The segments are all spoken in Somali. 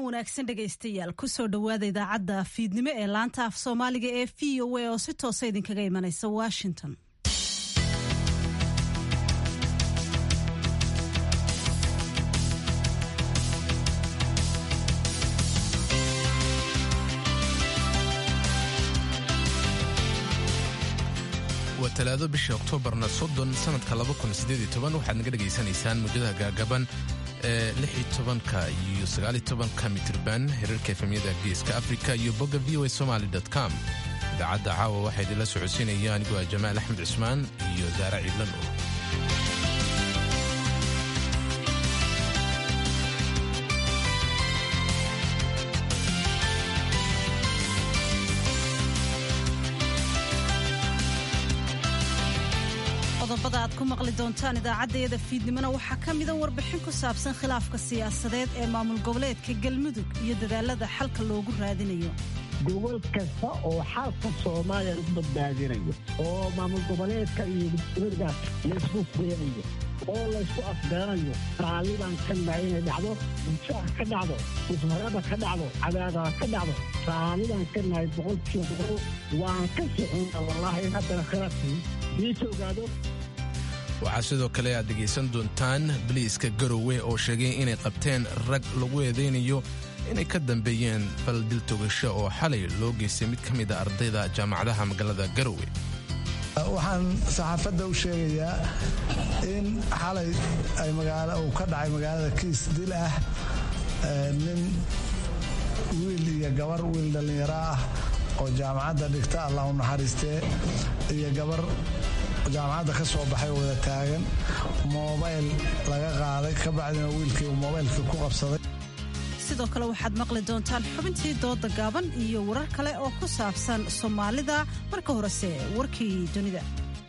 wanaagsan dhegaystayaal kusoo dhowaada idaacadda fiidnimo ee laanta af soomaaliga ee v o a oo si toosa idinkaga imanaysa washington waa talaado bisha oktoobarna soddon sanadka waxaad naga dhegaysanaysaan muujadaha gaagaban ee ka iyo ka mitirban hirarka efemyada geeska afrika iyo bogga v o somaly com idaacadda caawa waxaa idinla socodsiinaya anigoo ah jamaal axmed cusmaan iyo saare ciidlan oo qodobada aad ku maqli doontaan idaacaddayada fiidnimona waxaa ka mida warbixin ku saabsan khilaafka siyaasadeed ee maamul goboleedka galmudug iyo dadaalada xalka loogu raadinayo gobol kasta oo xalka soomaaliya lagu badbaadinayo oo maamul goboleedka iyo dowladda laysku keenayo oo laysku afgaranayo raalliban ka nahay inay dhacdo bulshaha ka dhacdo ismarada ka dhacdo cadaadada ka dhacdo raalliban ka nahay boqolkiiba boqol waan ka socona wallaahi in haddana khilaafkii diisa ogaado waxaa sidoo kale aad dhegaysan doontaan baliiska garowe oo sheegay inay qabteen rag lagu eedaynayo inay ka dambeeyeen fal dil togasho oo xalay loo geystay mid ka mid a ardayda jaamacadaha magaalada garowe waxaan saxaafadda u sheegayaa in xalay uu ka dhacay magaalada kiis dil ah nin wiil iyo gabar wiil dhallinyaro ah oo jaamacadda dhigta allah u naxariistee iyo gabar jaamacadda ka soo baxay oo wada taagan moobayl laga qaaday ka bacdina wiilkii uu moobaylkii ku qabsaday sidoo kale waxaad maqli doontaan xubintii dooda gaaban iyo warar kale oo ku saabsan soomaalida marka horese warkii dunida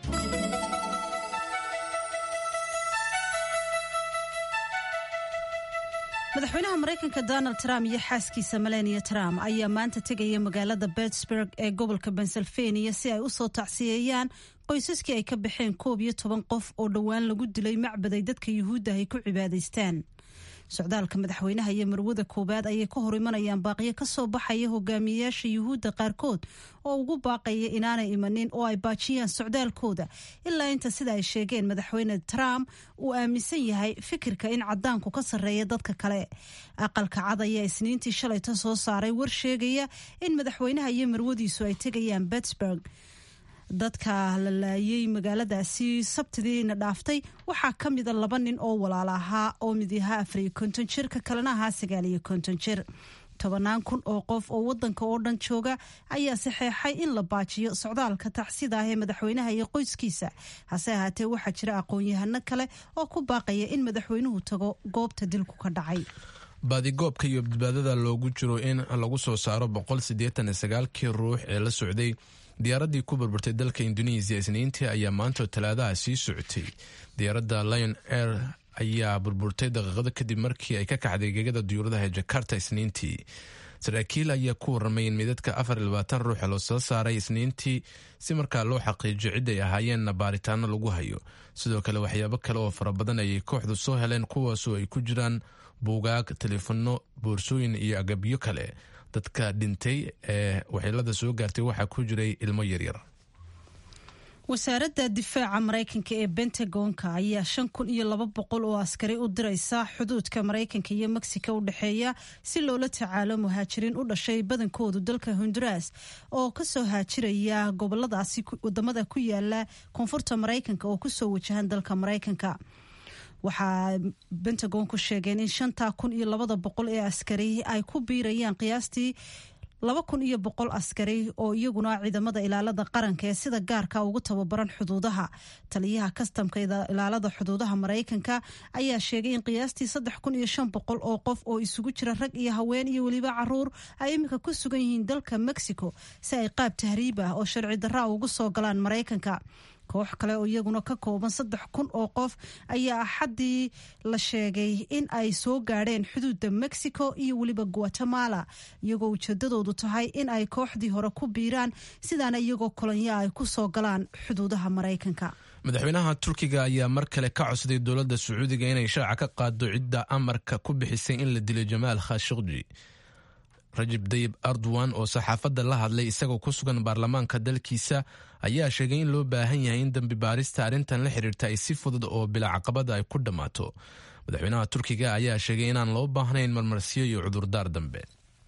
madaxweynaha maraykanka donald trump iyo xaaskiisa melania trump ayaa maanta tegaya magaalada bettsburg ee gobolka pennsylvania si ay u soo tacsiyeeyaan qoysaskii ay ka baxeen koob iyo toban qof oo dhowaan lagu dilay macbaday dadka yuhuudda ay ku cibaadaystaan socdaalka madaxweynaha iyo marwada koowaad ayay ka hor imanayaan baaqiyo ka soo baxaya hogaamiyeyaasha yuhuudda qaarkood oo ugu baaqaya inaanay imanin oo ay baajiyaan socdaalkooda ilaa inta sida ay sheegeen madaxweyne trump uu aaminsan yahay fikirka in cadaanku ka sarreeya dadka kale aqalka cad ayaa isniintii shalayta soo saaray war sheegaya in madaxweynaha iyo marwadiisu ay tegayaan bettsburg dadka la laayay magaaladaasi sabtidiina dhaaftay waxaa ka mida laba nin oo walaala ahaa oo mid ahaa afariyo konton jir ka kalena ahaa sagaaliyo konton jir tobanaan kun oo qof oo wadanka oo dhan jooga ayaa saxeexay in la baajiyo socdaalka tacsida ah ee madaxweynaha iyo qoyskiisa hase ahaatee waxaa jira aqoon-yahano kale oo ku baaqaya in madaxweynuhu tago goobta dilku ka dhacay baadigoobka iyo badbaadada loogu jiro in lagu soo saaro kii ruux ee la socday diyaaraddii ku burburtay dalka indonesiya isniintii ayaa maanta talaadaha sii socotay diyaaradda lion air ayaa burburtay daqiiqado kadib markii ay ka kacday gegada diyuuradaha jakarta isniintii saraakiil ayaa ku waramay in midadka ruuxa loo soo saaray isniintii si markaa loo xaqiijiyo cid ay ahaayeenna baaritaano lagu hayo sidoo kale waxyaabo kale oo fara badan ayay kooxdu soo heleen kuwaasoo ay ku jiraan buugaag telefono boorsooyin iyo agabyo kale dadka dhintay ee waxyeelada soo gaartay waxaa ku jiray ilmo yaryar wasaaradda difaaca maraykanka ee bentagonka ayaa shan kun iyo laba boqol oo askari u diraysa xuduudka maraykanka iyo mexico u dhexeeya si loola tacaalo muhaajiriin u dhashay badankoodu dalka honduras oo kasoo haajiraya goboladaasi wadamada ku yaala koonfurta maraykanka oo kusoo wajahan dalka maraykanka waxaa bentagonku sheegeen in shantaa kun iyo labada boqol ee askari ay ku biirayaan qiyaastii laba kun iyo boqol askari oo iyaguna ciidamada ilaalada qaranka ee sida gaarka ugu tababaran xuduudaha taliyaha kastamka ilaalada xuduudaha maraykanka ayaa sheegay in qiyaastii saddex kun iyo shan boqol oo qof oo isugu jira rag iyo haween iyo weliba caruur ay iminka ku sugan yihiin dalka mexico si ay qaab tahriib ah oo sharci darra ugu soo galaan maraykanka koox kale oo iyaguna ka kooban saddex kun oo qof ayaa axaddii la sheegay in ay soo gaadheen xuduudda mexico iyo weliba guatemala iyagoo ujeedadoodu tahay in ay kooxdii hore ku biiraan sidaana iyagoo kolonya ay ku soo galaan xuduudaha maraykanka madaxweynaha turkiga ayaa mar kale ka codsaday dowladda sacuudiga inay shaaca ka qaado cidda amarka ku bixisay in la dilo jamaal khashikji rajab dayib erdogan oo saxaafadda la hadlay isagoo ku sugan baarlamaanka dalkiisa ayaa sheegay in loo baahan yahay in dambi baarista arrintan la xiriirta ay si fudud oo bila caqabada ay ku dhammaato madaxweynaha turkiga ayaa sheegay inaan loo baahnayn marmarsiyo iyo cudurdaar dambe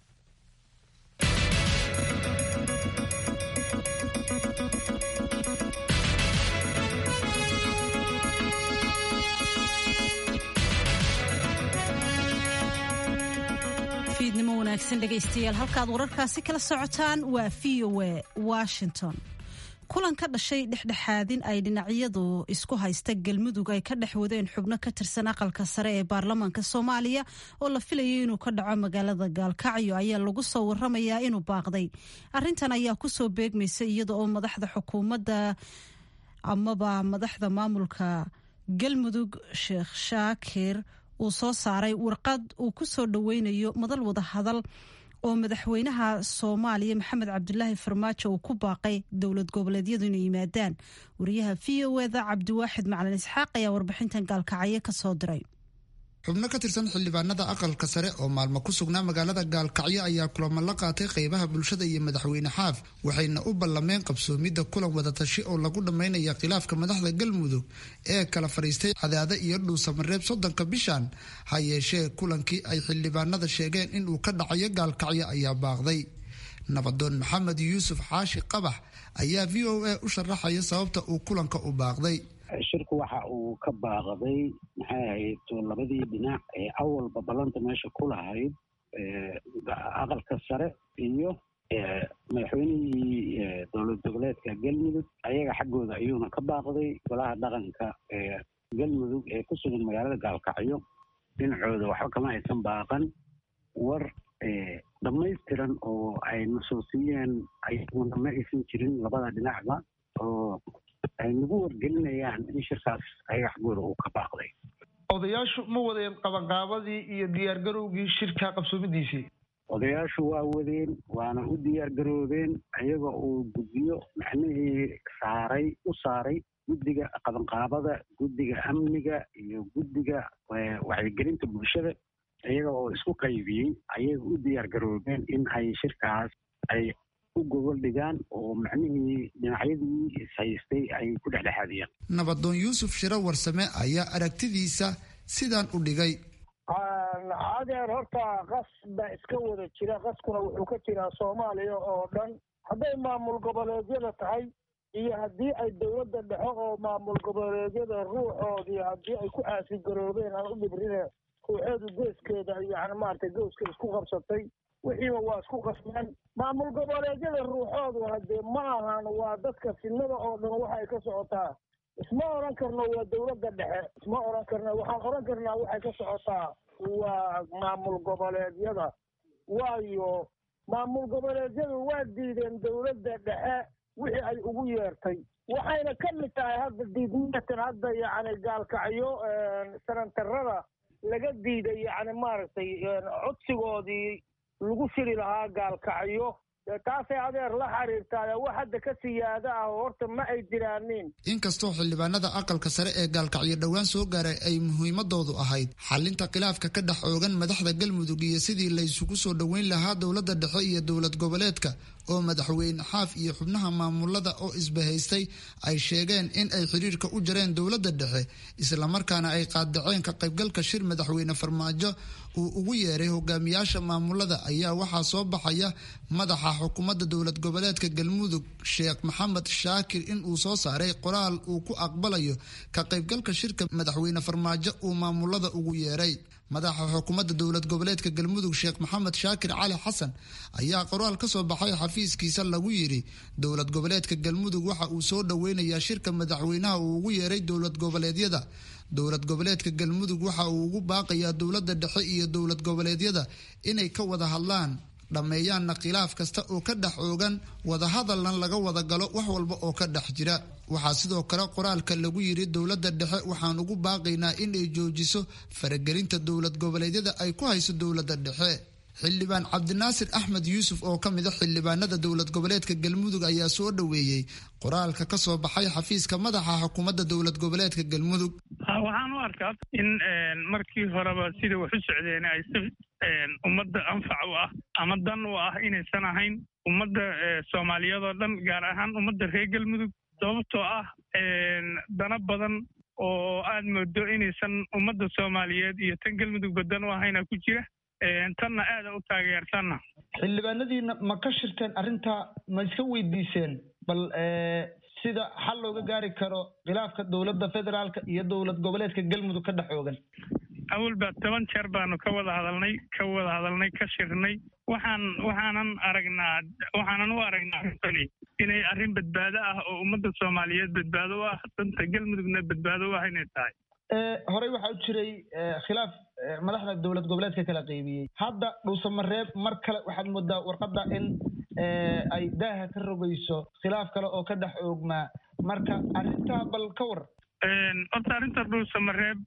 fiidnimo wanaagsan dhegaystayaal halkaad wararkaasi kala socotaan waa v o a washington kulan ka dhashay dhexdhexaadin ay dhinacyadu isku haysta galmudug ay ka dhex wadeen xubno ka tirsan aqalka sare ee baarlamaanka soomaaliya oo la filayay inuu ka dhaco magaalada gaalkacyo ayaa lagu soo waramayaa inuu baaqday arintan ayaa kusoo beegmaysa iyada oo madaxda xukuumadda amaba madaxda maamulka galmudug sheekh shaakir uu soo saaray warqad uu ku soo dhoweynayo madal wada hadal oo madaxweynaha soomaaliya maxamed cabdulaahi farmaajo uu ku baaqay dowlad goboleedyadu inay yimaadaan wariyaha v o eda cabdiwaaxid macalin isxaaq ayaa warbixintan gaalkacyo ka soo diray xubno ka tirsan xildhibaanada aqalka sare oo maalmo ku sugnaa magaalada gaalkacyo ayaa kulamo la qaatay qeybaha bulshada iyo madaxweyne xaaf waxayna u ballameen qabsoomidda kulan wadatashi oo lagu dhammaynaya khilaafka madaxda galmudug ee kala fadhiistay cadaade iyo dhuusamareeb soddonka bishan ha yeeshee kulankii ay xildhibaanada sheegeen inuu ka dhacayo gaalkacyo ayaa baaqday nabadoon maxamed yuusuf xaashi qabax ayaa v o a u sharaxaya sababta uu kulanka u baaqday shirku waxa uu ka baaqday maxay ahayd labadii dhinac ee awalba ballanta meesha ku lahayd aqalka sare iyo madaxweynihii dowlad goboleedka galmudug ayaga xaggooda ayuuna ka baaqday golaha dhaqanka ee galmudug ee ku sugan magaalada gaalkacyo dhinacooda waxba kama aysan baaqan war dhammaystiran oo ay nasuusiyeen ayaguna ma aysan jirin labada dhinacba oo ay nagu wargelinayaan in shirkaas ayaga xaggooda uu ka baaqday odayaashu ma wadeen qabanqaabadii iyo diyaargarowgii shirka qabsoomidiisii odayaashu waa wadeen waana u diyaar garoobeen ayaga uu guddiyo macnihii saaray u saaray guddiga qabanqaabada guddiga amniga iyo guddiga wacyigelinta bulshada iyaga oo isku qaybiyey ayaga u diyaar garoobeen in ay shirkaas ay u gogol dhigaan oo macnihii dhinacyadii ishaystay ay ku dhexdhexaadiyaan nabadoon yuusuf shiro warsame ayaa aragtidiisa sidaan u dhigay adeer horta qas baa iska wada jira qaskuna wuxuu ka jiraa soomaaliya oo dhan hadday maamul goboleedyada tahay iyo haddii ay dowladda dhexo oo maamul goboleedyada ruuxoodii haddii ay ku caasigaroobeen aan u dhibrine ruuxeedu geeskeeda yani maaragtay gowska isku qabsatay wixiiba waa isku qasmeen maamul goboleedyada ruuxoodu haddee ma ahan waa dadka fidnada oo dhan waxa ay ka socotaa isma odhan karno waa dowladda dhexe isma odhan karno waxaan odhan karnaa waxay ka socotaa waa maamul goboleedyada waayo maamul goboleedyadu waa diideen dowladda dhexe wixii ay ugu yeertay waxayna ka mid tahay hadda diidmatan hadda yacni gaalkacyo sanantarada laga diiday yacni maaragtay codsigoodii lagu shiri lahaa gaalkacyo taasay adeer la xiriirtaa wax hadda ka siyaada ah horta ma ay jiraanin inkastoo xildhibaanada aqalka sare ee gaalkacyo dhowaan soo gaaray ay muhiimadoodu ahayd xalinta khilaafka ka dhex oogan madaxda galmudug iyo sidii la isugu soo dhoweyn lahaa dowladda dhexe iyo dowlad goboleedka oo madaxweyne xaaf iyo xubnaha maamulada oo isbahaystay ay sheegeen in ay xiriirka u jareen dowladda dhexe islamarkaana ay qaadaceen ka qaybgalka shir madaxweyne farmaajo uu ugu yeeray hogaamiyaasha maamulada ayaa waxaa soo baxaya madaxa xukuumadda dowlad goboleedka galmudug sheekh maxamed shaakir in uu soo saaray qoraal uu ku aqbalayo ka qaybgalka shirka madaxweyne farmaajo uu maamulada ugu yeeray madaxa xukuumadda dowlad goboleedka galmudug sheekh maxamed shaakir cali xasan ayaa qoraal ka soo baxay xafiiskiisa lagu yidhi dowlad goboleedka galmudug waxa uu soo dhoweynayaa shirka madaxweynaha uu ugu yeeray dowlad goboleedyada dowlad goboleedka galmudug waxa uu ugu baaqayaa dowladda dhexe iyo dowlad goboleedyada inay ka wada hadlaan dhammeeyaanna khilaaf kasta oo ka dhex oogan wadahadalna laga wada galo wax walba oo ka dhex jira waxaa sidoo kale qoraalka lagu yidhi dowladda dhexe waxaan ugu baaqaynaa inay joojiso faragelinta dowlad goboleedyada ay ku hayso dowladda dhexe xildhibaan cabdinaasir axmed yuusuf oo ka mid a xildhibaanada dowlad goboleedka galmudug ayaa soo dhoweeyey qoraalka ka soo baxay xafiiska madaxa xukuumadda dowlad goboleedka galmudug waxaan u arkaa in markii horeba sida wax u socdeen ay si ummadda anfac u ah ama dan u ah inaysan ahayn ummadda soomaaliyeed oo dhan gaar ahaan ummadda reer galmudug sababtoo ah dana badan oo aad moodo inaysan ummadda soomaaliyeed iyo tan galmudugba dan u ahayna ku jira tanna aada u taageersanna xildhibaanadiina ma ka shirteen arrintaa ma iska weydiiseen bal sida xal looga gaari karo khilaafka dowladda federaalka iyo dowlad goboleedka galmudug ka dhex oogan awalba toban jeer baanu ka wada hadalnay ka wada hadalnay ka shirnay waxaan waxaanan aragnaa waxaanan u aragnaa arrintani inay arrin badbaado ah oo ummadda soomaaliyeed badbaado u ah danta galmudugna badbaado u ah inay tahay horey waxaa u jiray khilaaf madaxda dowlad goboleedka kala qaybiyey hadda dhuusamareeb mar kale waxaad moodaa warqadda in ay daaha ka rogayso khilaaf kale oo ka dhex oogmaa marka arrintaa bal ka war horta arrinta dhuusamareeb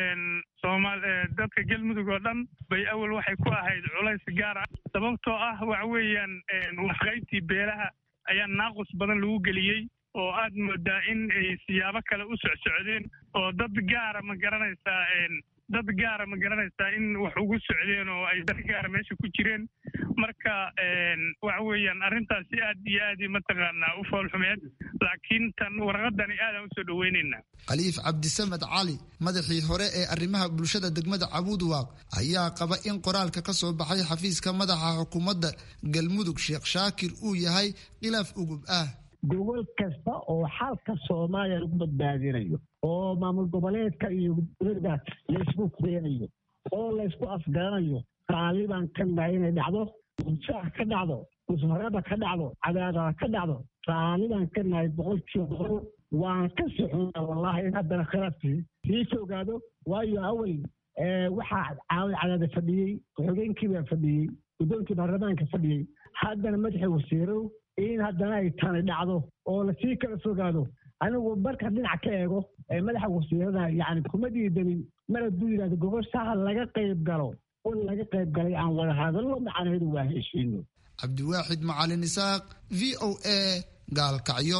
soomaal dadka galmudug oo dhan bay awal waxay ku ahayd culays gaar ah sababtoo ah waxa weeyaan waxqaybtii beelaha ayaa naaqus badan lagu geliyey oo aad moodaa in ay siyaabo kale u socsocdeen oo dad gaara ma garanaysaa dad gaara ma garanaysaa in wax ugu socdeen oo ay dar gaara meesha ku jireen marka waxa weeyaan arrintaasi aad iyo aad mataqaanaa u foolxumeed laakiin tan warqadani aadaan usoo dhoweynaynaa khaliif cabdisamed cali madaxii hore ee arrimaha bulshada degmada cabuudwaaq ayaa qaba in qoraalka ka soo baxay xafiiska madaxa xukuumadda galmudug sheekh shaakir uu yahay khilaaf ugub ah gobol kasta oo xalka soomaaliya lagu badbaadinayo oo maamul goboleedka iyo dowladda laysku keenayo oo laysku afgaranayo raalli baan ka nahay inay dhacdo shaah ka dhacdo musmarada ka dhacdo cadaadada ka dhacdo raalli baan ka nahay boqolkiiba boqol waan ka sixuna wallahi in haddana khilaafkii sii fogaado waayo awal waxaa caawid cadaada fadhiyey ku-xigeenkii baa fadhiyey guddoonkii baarlamaanka fadhiyey haddana madaxii wasiirow in haddana ay tani dhacdo oo lasii kala fogaado anigu marka dhinac ka eego madaxa wasiirada yani kuma diidanin mar hadduu yidhahdo gogoshaha laga qayb galo un laga qayb galay aan wada hadallo macnaheedu waa heshiino cabdiwaaxid macalin isaaq v o a gaalkacyo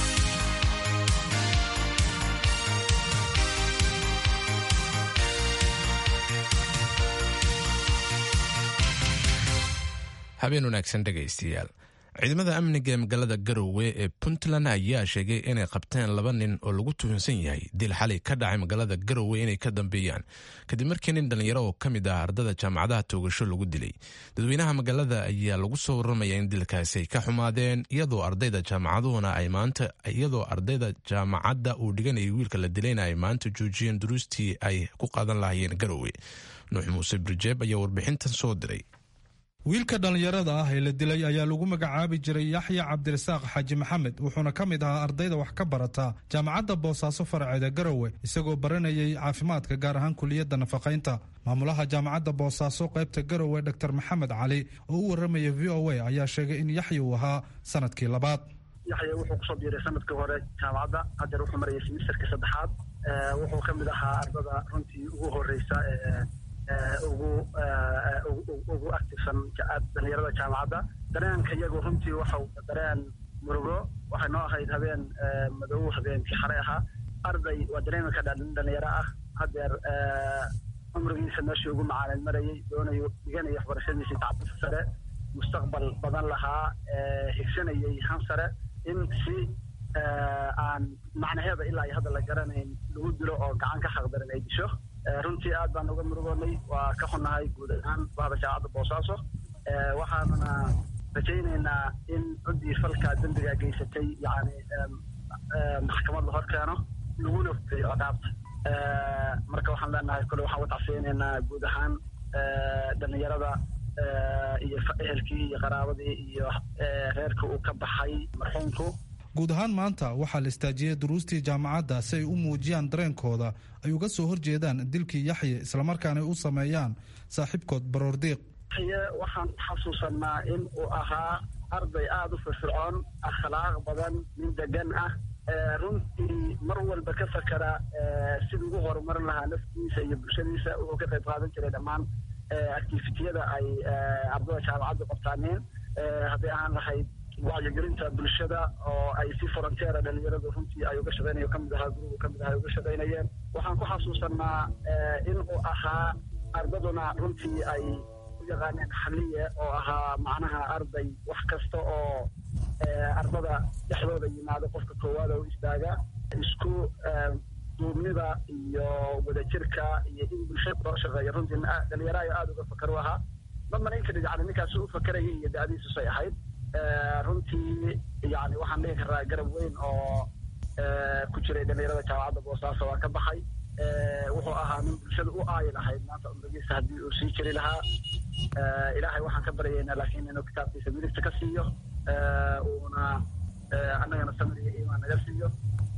habeen wanaagsan dhegaystayaal ciidamada amniga ee magaalada garowe ee puntland ayaa sheegay inay qabteen laba nin oo lagu tuhunsan yahay dil xalay ka dhacay magaalada garowe inay ka dambeeyaan kadib markii nin dhallinyaro oo ka mid ah ardada jaamacadaha toogasho lagu dilay dadweynaha magaalada ayaa lagu soo warramaya in dilkaasi ay ka xumaadeen iyadoo ardayda jaamacaduhuna ay maanta iyadoo ardayda jaamacadda uu dhiganayay wiilka la dilayna ay maanta joojiyeen duruustii ay ku qaadan lahaayeen garowe nuux muuse birjeeb ayaa warbixintan soo diray wiilka dhallinyarada ah ee la dilay ayaa lagu magacaabi jiray yaxya cabdirasaaq xaaji maxamed wuxuuna ka mid ahaa ardayda wax ka barata jaamacadda boosaaso faraceeda garowe isagoo baranayay caafimaadka gaar ahaan kuliyadda nafaqaynta maamulaha jaamacadda boosaaso qaybta garowe dor maxamed cali oo u warramaya v o a ayaa sheegay in yaxya uu ahaa sanadkii labaad yaxya wuxuu kusoo biiray sanadkii hore jaamacadda hadeer wuxuu marayay simisterkii saddexaad wuxuu ka mid ahaa ardada runtii ugu horeysa ugu ugu actifsan dhalinyarada jaamacadda dareenka iyagu runtii waxau dareen murugo waxay noo ahayd habeen madow habeenkii xalay ahaa arday waa dareemi ka dhalinyaro ah hadeer cumrigiisa meeshii ugu macaalin marayay doonayo dhiganaya waxbarashadiisii tacbisa sare mustaqbal badan lahaa higsanayay han sare in si aan macnaheeda ilaa iyo hadda la garanayn lagu dilo oo gacan ka xaqdarin ay disho runtii aad baan uga murugoonay waa ka xunnahay guud ahaan bahda jaamacadda boosaaso waxaanuna rajaynaynaa in ciddii falkaa dembigaa geysatay yani maxkamad la hor keeno laguna fuliyo ciqaabta marka waxaan leenahay kole waxaan watacfiyeynaynaa guud ahaan dhalinyarada iyo ehelkii iyo qaraabadii iyo reerka uu ka baxay marxuumku guud ahaan maanta waxaa la istaajiyey duruustii jaamacadda si ay u muujiyaan dareenkooda ay uga soo horjeedaan dilkii yaxye islamarkaana ay u sameeyaan saaxiibkood baroordiiq yaxye waxaan xasuusanaa in uu ahaa arday aada u firfircoon akhlaaq badan nin degan ah runtii mar walba ka fakera sidii ugu horumarin lahaa naftiisa iyo bulshadiisa wuxuu ka qayb qaadan jiray dhammaan activitiyada ay ardada jaamacaddu qabtaaneen hadday ahaan lahayd wacyigelinta bulshada oo ay si frontiera dhalinyaradu runtii ay uga shaqeynayo kamid ahaa gurubu kamid aha ay uga shaqeynayeen waxaan ku xasuusanaa in uu ahaa ardaduna runtii ay u yaqaaneen xaliye oo ahaa macnaha arday wax kasta oo ardada dhexdooda yimaado qofka koowaad oo istaaga isku duubnida iyo wadajirka iyo in bulshada loo shaqeeyo runtii dhalinyaro ayo aada uga fakar u ahaa ma malayn karid yani ninkaasi u fakarayay iyo da-diisusay ahayd runtii yani waxaan dhihi karaa garab weyn oo ku jiray dhalinyarada jaamacadda boosaaso waa ka baxay wuxuu ahaa nin bulshada u aayi lahayd maanta umrigiisa haddii uu sii jiri lahaa ilaahay waxaan ka baryaynaa laakiin inuu kitaabkiisa midigta ka siiyo uuna annagana samir iyo iimaan naga siiyo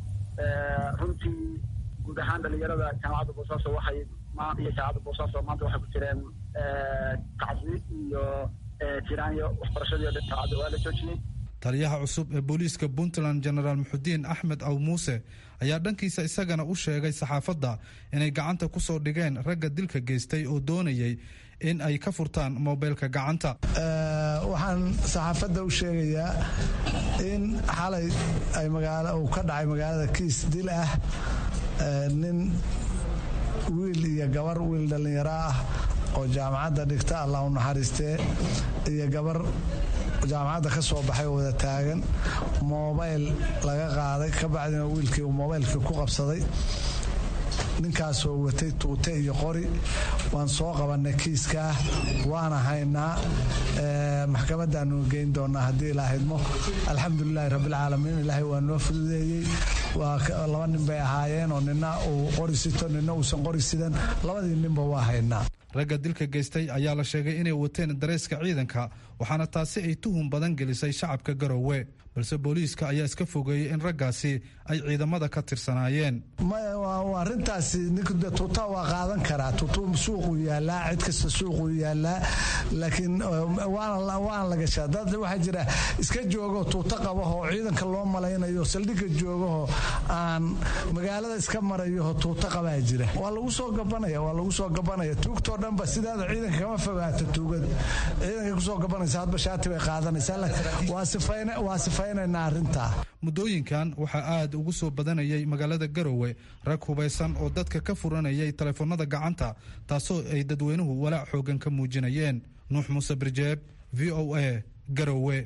runtii guud ahaan dhalinyarada jaamacadda boosaaso waxay iyo jaamacadda boosaaso maanta waxay ku jireen tacsi iyo tiraanyo waxbarashadii o dhan jaamacadda waa la joojiyey taliyaha cusub ee booliiska puntland genaraal muxudiin axmed aw muuse ayaa dhankiisa isagana u sheegay saxaafadda inay gacanta ku soo dhigeen ragga dilka geystay oo doonayay in ay ka furtaan moobeylka gacanta waxaan saxaafadda u sheegayaa in xalay ay magaalo uu ka dhacay magaalada kiis dil ah nin wiil iyo gabar wiil dhallinyaro ah oo jaamacadda dhigta allah u naxariistee iyo gabar jaamacadda ka soo baxay oo wada taagan moobayl laga qaaday ka bacdina wiilkii uu moobaylkii ku qabsaday ninkaasoo watay tuute iyo qori waan soo qabannay kiiskaa waana haynaa maxkamadaanu geyn doonaa haddii ilaahidmo alxamdulilaahi rabbilcaalamiin ilaahay waa noo fududeeyey laba nin bay ahaayeen oo nina uu qori sito nina uusan qori sidan labadii ninba waa haynaa ragga dilka geystay ayaa la sheegay inay wateen dareeska ciidanka waxaana taasi ay tuhun badan gelisay shacabka garowe balse booliiska ayaa iska fogeeyey in raggaasi ay ciidamada ka tirsanaayeen arintaasi ninka tuuta waa qaadan karaa tuutu suuquu yaalaa cid kasta suuquu yaalaa laakiin waana la gashaa dad waxaa jira iska joogo tuuta qabaho ciidanka loo malaynayo saldhigga joogaho aan magaalada iska marayoho tuuta qabaa jira waa lagu soo gabanaya waa lagu soo gabanaya tuugtoo dhanba sidaada ciidanka kama fogaato tuugada ciidanka kusoo gabanaysa hadba shaati bay qaadanaysaa waa sifaynaynaa arrintaa muddooyinkan waxaa aad ugu soo badanayay magaalada garowe rag hubaysan oo dadka ka furanayay taleefanada gacanta taasoo ay dadweynuhu walaac xoogan ka muujinayeen nuux muuse birjeeb v o a garowe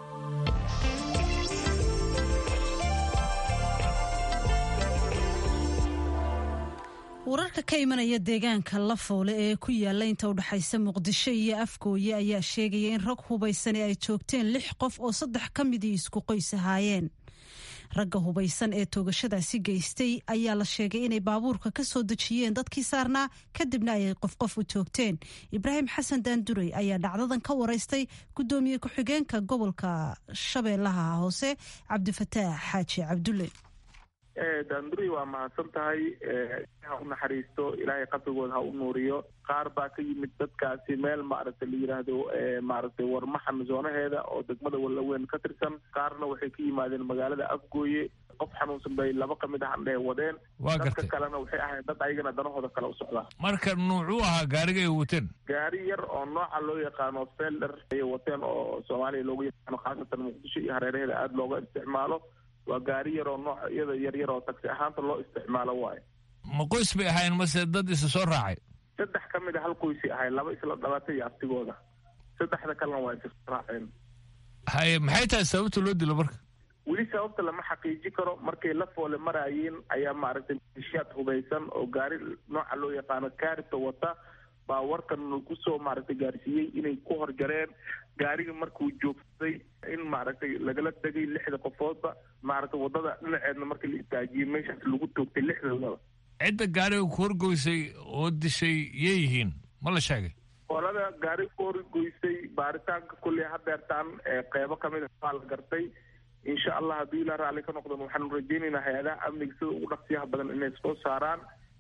wararka ka imanaya deegaanka lafoole ee ku yaala inta udhexaysa muqdisho iyo afgooye ayaa sheegaya in rag hubaysani ay joogteen lix qof oo saddex ka midii isku qoys ahaayeen ragga hubaysan ee toogashadaasi geystay ayaa la sheegay inay baabuurka ka soo dejiyeen dadkii saarnaa kadibna ay qof qof u toogteen ibraahim xasan daanduray ayaa dhacdadan ka waraystay gudoomiye ku-xigeenka gobolka shabeellaha hoose cabdifataax xaaji cabdulle daanduri waa mahadsan tahay ha u naxariisto ilaahay qabrigooda ha u nuuriyo qaar baa ka yimid dadkaasi meel maaragtay la yidhaahdo maaragtay warmaxan zoonaheeda oo degmada wallaweyn ka tirsan qaarna waxay ka yimaadeen magaalada afgooye qof xanuunsan bay laba ka mid ahan dheh wadeen dadka kalena waxay ahayn dad ayagana danahooda kale u socdaa marka nuucuu ahaa gaariga ay wateen gaari yar oo nooca loo yaqaano felder ayay wateen oo soomaaliya loogu yaqaano khaasatan muqdisho iyo hareeraheeda aada looga isticmaalo waa gaari yar oo nooc iyada yaryar oo tagsi ahaanta loo isticmaalo waayo ma qoys bay ahayn mase dad isa soo raacay saddex ka mid a hal qoysay ahay laba isla dhalatay iyo abtigooda saddexda kalena waa isa soo raaceen haye maxay tahay sababta loo dilo marka weli sababta lama xaqiiji karo markay la foole maraayeen ayaa maaragtay malishiyaad hubaysan oo gaari nooca loo yaqaano kaarita wata baa warkan kusoo maaragtay gaarsiiyey inay ku horjareen gaariga markuu joogsaday in maaragtay lagala degay lixda qofoodba maaragtay wadada dhinaceedna markii la istaajiyey meeshaas lagu toogtay lixdoodaba cidda gaariga ku horgoysay oo dishay yay yihiin ma la sheegay qolada gaari ku horgoysay baaritaanka kulley hadeertaan qeybo kamid a waa la gartay insha allah haddii ilaa raalli ka noqdan waxaanu rajaynaynaa hay-adaha amniga sida ugu dhaqsiyaha badan inay soo saaraan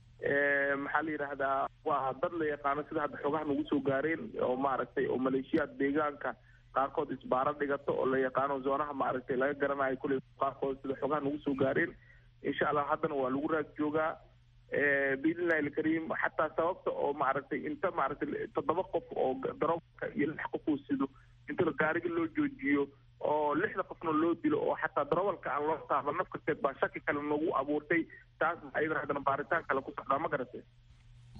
maxaa la yidhaahdaa waa dad la yaqaano sida hadda xoogaha nagu soo gaareen oo maaragtay oo maleeshiyaad deegaanka qaarkood isbaaro dhigato oo la yaqaano zoonaha maaragtay laga garanayo kulley qaarkood sida xoogaha nagu soo gaareen insha allah haddana waa lagu raad joogaa biidnillahi alkariim xataa sababta oo maaragtay inta maaragtay toddoba qof oo daroobka iyo lix qof uu sido inta gaariga loo joojiyo oo lixda qofna loo dilo oo xataa darawalka aan loo taaba naf kasteed baa shaki kale noogu abuurtay taas ayadana haddana baaritaan kale ku socdaa ma garatay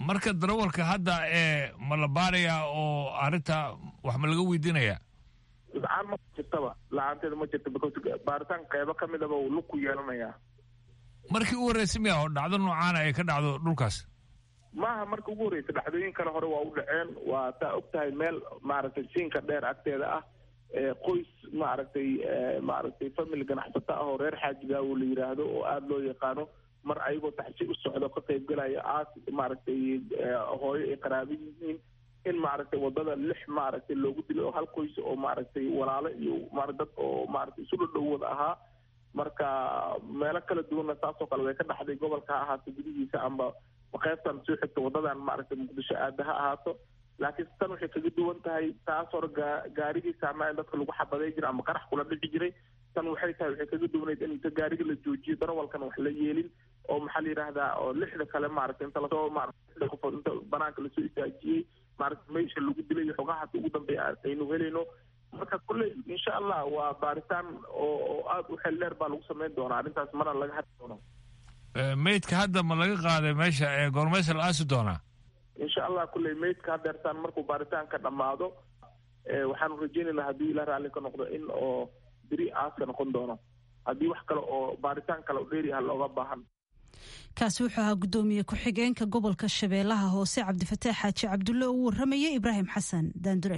marka darawalka hadda ee ma la baarayaa oo arrinta wax ma laga weydiinayaa la-aan ma jirtaba la-aanteeda ma jirta because baaritaan qeybo ka midaba uu lug ku yeelanayaa markii u horreysay miya oo dhacdo noocaana ay ka dhacdo dhulkaas maaha marka ugu horreysa dhacdooyin kale hore waa u dhaceen waa taa og tahay meel maaragtay siinka dheer agteeda ah qoys maaragtay maaragtay family ganacsato ah oo reer xaajigaawo la yidhaahdo oo aada loo yaqaano mar ayagoo taxsi u socdo ka qaybgalaya aas maaragtay hooyo ay qaraabo yihiin in maaragtay wadada lix maaragtay loogu dilay oo hal qoys oo maaragtay walaalo iyo ma dad oo maaragtay isu dhadhow wada ahaa marka meelo kala duwanna saasoo kale way ka dhaxday gobolka ha ahaato gudihiisa amba qaybtan soo xigta wadadan maaragtay muqdisho aada ha ahaato laakiin tan waxay kaga duwan tahay taas hore gaa gaarigii saama in dadka lagu xabaday jiray ama qarax kula dhici jiray tan waxay tahay waxay kaga duwanayd in inta gaariga la joojiyo darawalkan wax la yeelin oo maxaa la yidhaahdaa oo lixda kale maaragtay inta lasoo maaragtay lixda qofood inta banaanka lasoo istaajiyey maaragtay meesha lagu dilay iyo xogaha hadda ugu dambeeya aynu helayno marka kulley insha allah waa baaritaan oo oo aada u xel dheer baa lagu samayn doonaa arrintaas mana laga hadli doono meydka hadda ma laga qaaday meesha ee goormeysa la aasi doonaa insha allah kulley meydka hadeertaan markuu baaritaanka dhammaado waxaanu rajeynaynaa haddii ila raalli ka noqdo in oo beri aaska noqon doono haddii wax kale oo baaritaan kale oo dheeri ah looga baahan kaasi wuxuu ahaa guddoomiye ku-xigeenka gobolka shabeellaha hoose cabdifataax xaaji cabdulle oo u warramaya ibraahim xasan daandure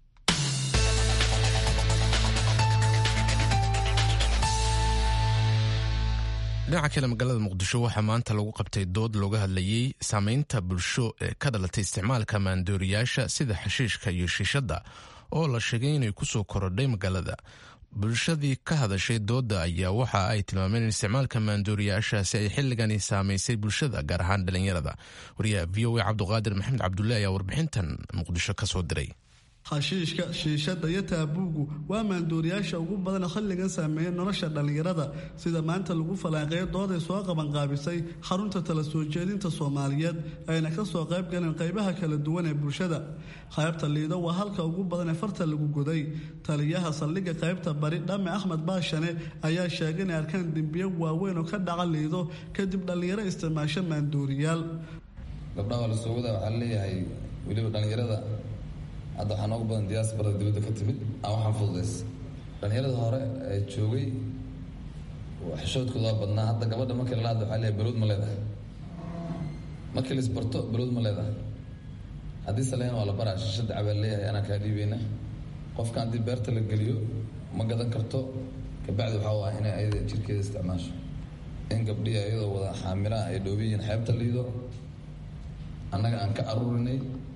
dhinaca kale magaalada muqdisho waxaa maanta lagu qabtay dood looga hadlayey saameynta bulsho ee ka dhalatay isticmaalka maandooriyaasha sida xashiishka iyo shiishadda oo la sheegay inay kusoo korodhay magaalada bulshadii ka hadashay doodda ayaa waxa ay tilmaameen in isticmaalka maandooriyaashaasi ay xilligani saamaysay bulshada gaar ahaan dhalinyarada wariyaha v o a cabduqaadir maxamed cabdulle ayaa warbixintan muqdisho ka soo diray xashiishka shiishadda iyo taabuugu waa maandooriyaasha ugu badan xilligan saameeya nolosha dhallinyarada sida maanta lagu falaaqeeyo dooday soo qabanqaabisay xarunta tala soo jeedinta soomaaliyeed ayna ka soo qayb galeen qaybaha kala duwan ee bulshada qaybta liido waa halka ugu badan ee farta lagu goday taliyaha saldhigga qaybta bari dhame axmed baashane ayaa sheegay inay arkaan dembiyo waaweyn oo ka dhaca liido kadib dhallinyaro isticmaasho maandooriyaal gabdhaha waa lasoo wadaa waxaa leeyahay weliba dhallinyarada hadda waxaa noogu badan diyaasbarada dibadda ka timid aan waxaan fududays dhallinyarada hore ee joogay xishoodkooda waa badnaa hadda gabadha markii lala hadla waxaa leeyahay balowd ma leedahay markii la isbarto balowd ma leedahay haddii saleen waa la baraa shishada cabaa leeyahay anaa kaa dhiibeyna qofka haddii beerta la geliyo ma gadan karto kabacdi waxaa u ah inay ayada jirkeeda isticmaasho in gabdhihi ayadoo wada xaamilaha ay dhoobiyiin xeebta liido annaga aan ka aruurinay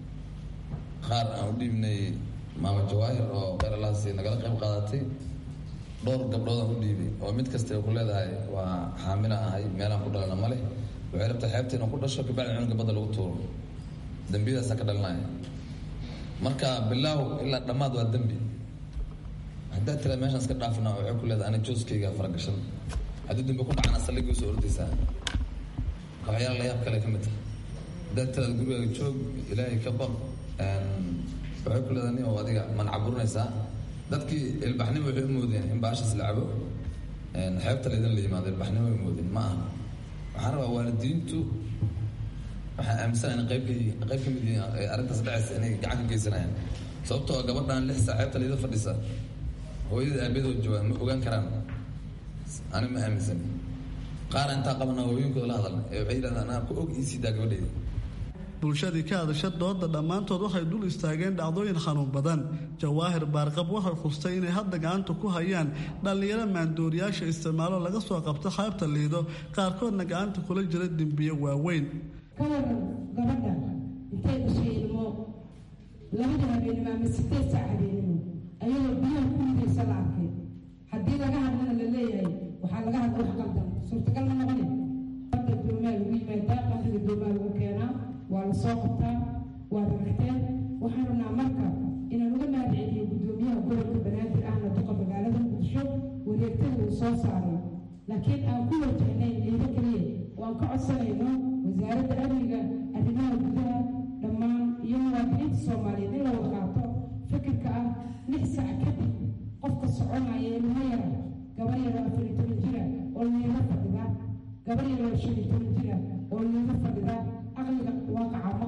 qaar aan u dhiibnay maama jawaahir oo qaralaasi nagala qayb qaadatay dhowr gabdhood aan u dhiibay oo mid kasta ku leedahay waa xaamila ahay meelaan ku dhalana male waxay rabtaa xeebta inaan ku dhasho kabacdi cunuga badda lagu tuuro dembiyadaasaan ka dhalinaya marka bilaaw ilaa dhammaad waa dembi haddaad tiraa meeshaan iska dhaafna waxay ku leedahay ana jooskayga faragashan haddii dembi ku dhacana salligii usoo ordaysaa waxyaala la yaab kale ka mid tahay haddaad tiraad gurigaaga joog ilaahay ka baq waxay ku leedahay nin oo adiga man caburinaysaa dadkii ilbaxnimo waxay u moodeen in baashaas la cabo xeebta laydin la yimaado ilbaxnimo ay moodeen ma aha waxaan rabaa waalidiintu waxaan aaminsanahay in qayb ka yihiin qayb ka mid yihiin arrintaas dhacaysa inay gacan ka geysanayaan sababtoo gabadhan lix saa xeebta laydin fadhisa hooyada aabadood joogaan ma ogaan karaan ani ma aaminsan qaar intaa qabana hooyinkooda la hadalna ee waxay yidhahdaan anaa ku og iisiidaa gabadhayda bulshadii ka hadasha dooda dhammaantood waxay dul istaageen dhacdooyin xanuun badan jawaahir baarqab waxay khustay inay hadda gacanta ku hayaan dhallinyaro maandooriyaasha isticmaalo laga soo qabto xeebta liido qaarkoodna gacanta kula jira dembiyo waaweyn kawaran gabadha intay dhashay ilmo labada habeenimo ama sideed saac habeenimo ayadoo biyaha ku ridaysa la arkay haddii laga hadlana la leeyahay waxaa laga hadla wax qaldan suurtagal ma noqone badda doomaa lagu yimaadaa qamriga doomaa lagu keenaa waa la soo qabtaa waad aragteen waxaan rabnaa marka inaan uga mahadceliyo guddoomiyaha gobolka banaadir ahna duqa magaalada muqdisho wareegtada uu soo saaray laakiin aan ku wajahnayn liido keliya oo aan ka codsanayno wasaaradda amniga arrimaha gudaha dhammaan iyo muwaadiniinta soomaaliyeed in la wada qaato fikirka ah lix sac kadib qofka soconaya ilmo yara gabar yaro afar iyo toban jira oo liido fadhida gabar yaro shan iyo toban jira oo liido fadhida aqliga waaqaca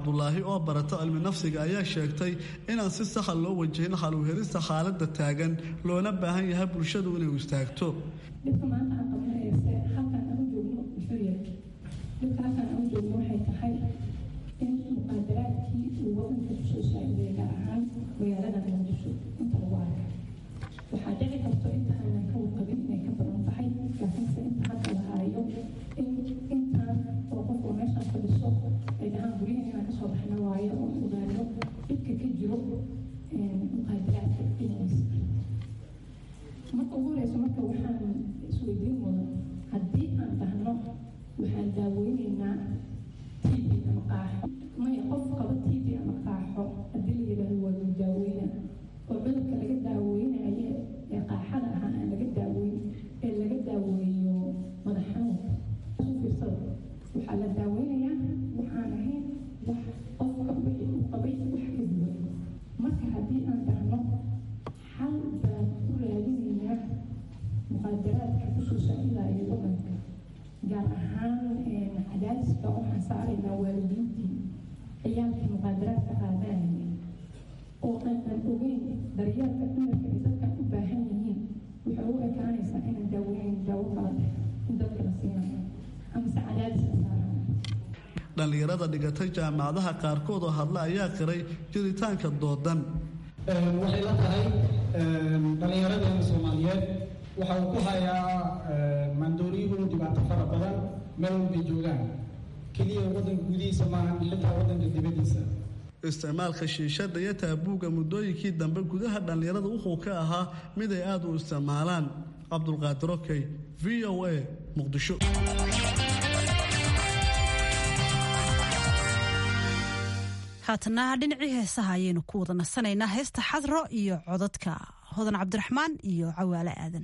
cabdulaahi oo barata cilmi nafsiga ayaa sheegtay inaan si saxa loo wajahin xaluuhelista xaaladda taagan loona baahan yahay bulshadu inay istaagto dhibka maanta aan qabanayse halkaan aan u joogno muxuu yahay dhibka halkaan aan u joogno waxay tahay in muqaadaraadkii uu wadanka kusoo saaciday gaar ahaan magaalada muqdisho inta lagu arka waxaa dhici karto inta aanan ka warqabin inay ka badan tahay laakiinse inta hadda la haayo in intaan oo qofku meeshaan fadhiso ay dhahaan guryahan inaan kasoo baxna waayo oo ogaano dhibka ka jiro muqaadaraadka dhinaciisa marka ugu horeyso marka waxaan isweydiin mudan haddii aan dhahno waxaan daaweyneynaa tb ama qaaxo maya qof qaba tb ama qaaxo haddii la yidhaahdo waa lagu daaweyna oo cudurka laga daaweynayo ee qaaxada ahaa aan laga daaweyn ee laga daaweeyo madax xanuunka u fiirsada waxaa la daaweynayaa waxaan ahayn wax qofka wixii uu qabay wax ka duwan marka haddii aan dhahno xal baan u raadinaynaa muqaadaraadka kusoo saacidayo wadanka gaar ahaan cadaadiska waxaan saaraynaa waalidiintii ciyaalkii muqaadaraadka qaadanaya oo aanan ogeyn daryeelka dumarka ay dadkan u baahan yihiin waxay u ekaanaysaa inaan daaweynayn daawo kala leh in dadka la siinayo amase cadaadiska saarana dhallinyarada dhigatay jaamacadaha qaarkood oo hadla ayaa qiray jiritaanka doodan waxay la tahay dhallinyaradeena soomaaliyeed waxa uu ku hayaa maandooriyuhu dhibaato fara badan meel walbay joogaan keliya waddanka gudihiisa maaha xitaa waddanka dibaddiisa isticmaalka shiishada iyo taabuuga muddooyinkii dambe gudaha dhallinyarada wuxuu ka ahaa mid ay aada u isticmaalaan cabdulqaadir okey v o a muqdisho haatana dhinacii heesaha ayaynu ku wada nasanaynaa heesta xadro iyo codadka hodan cabdiraxmaan iyo cawaale aadan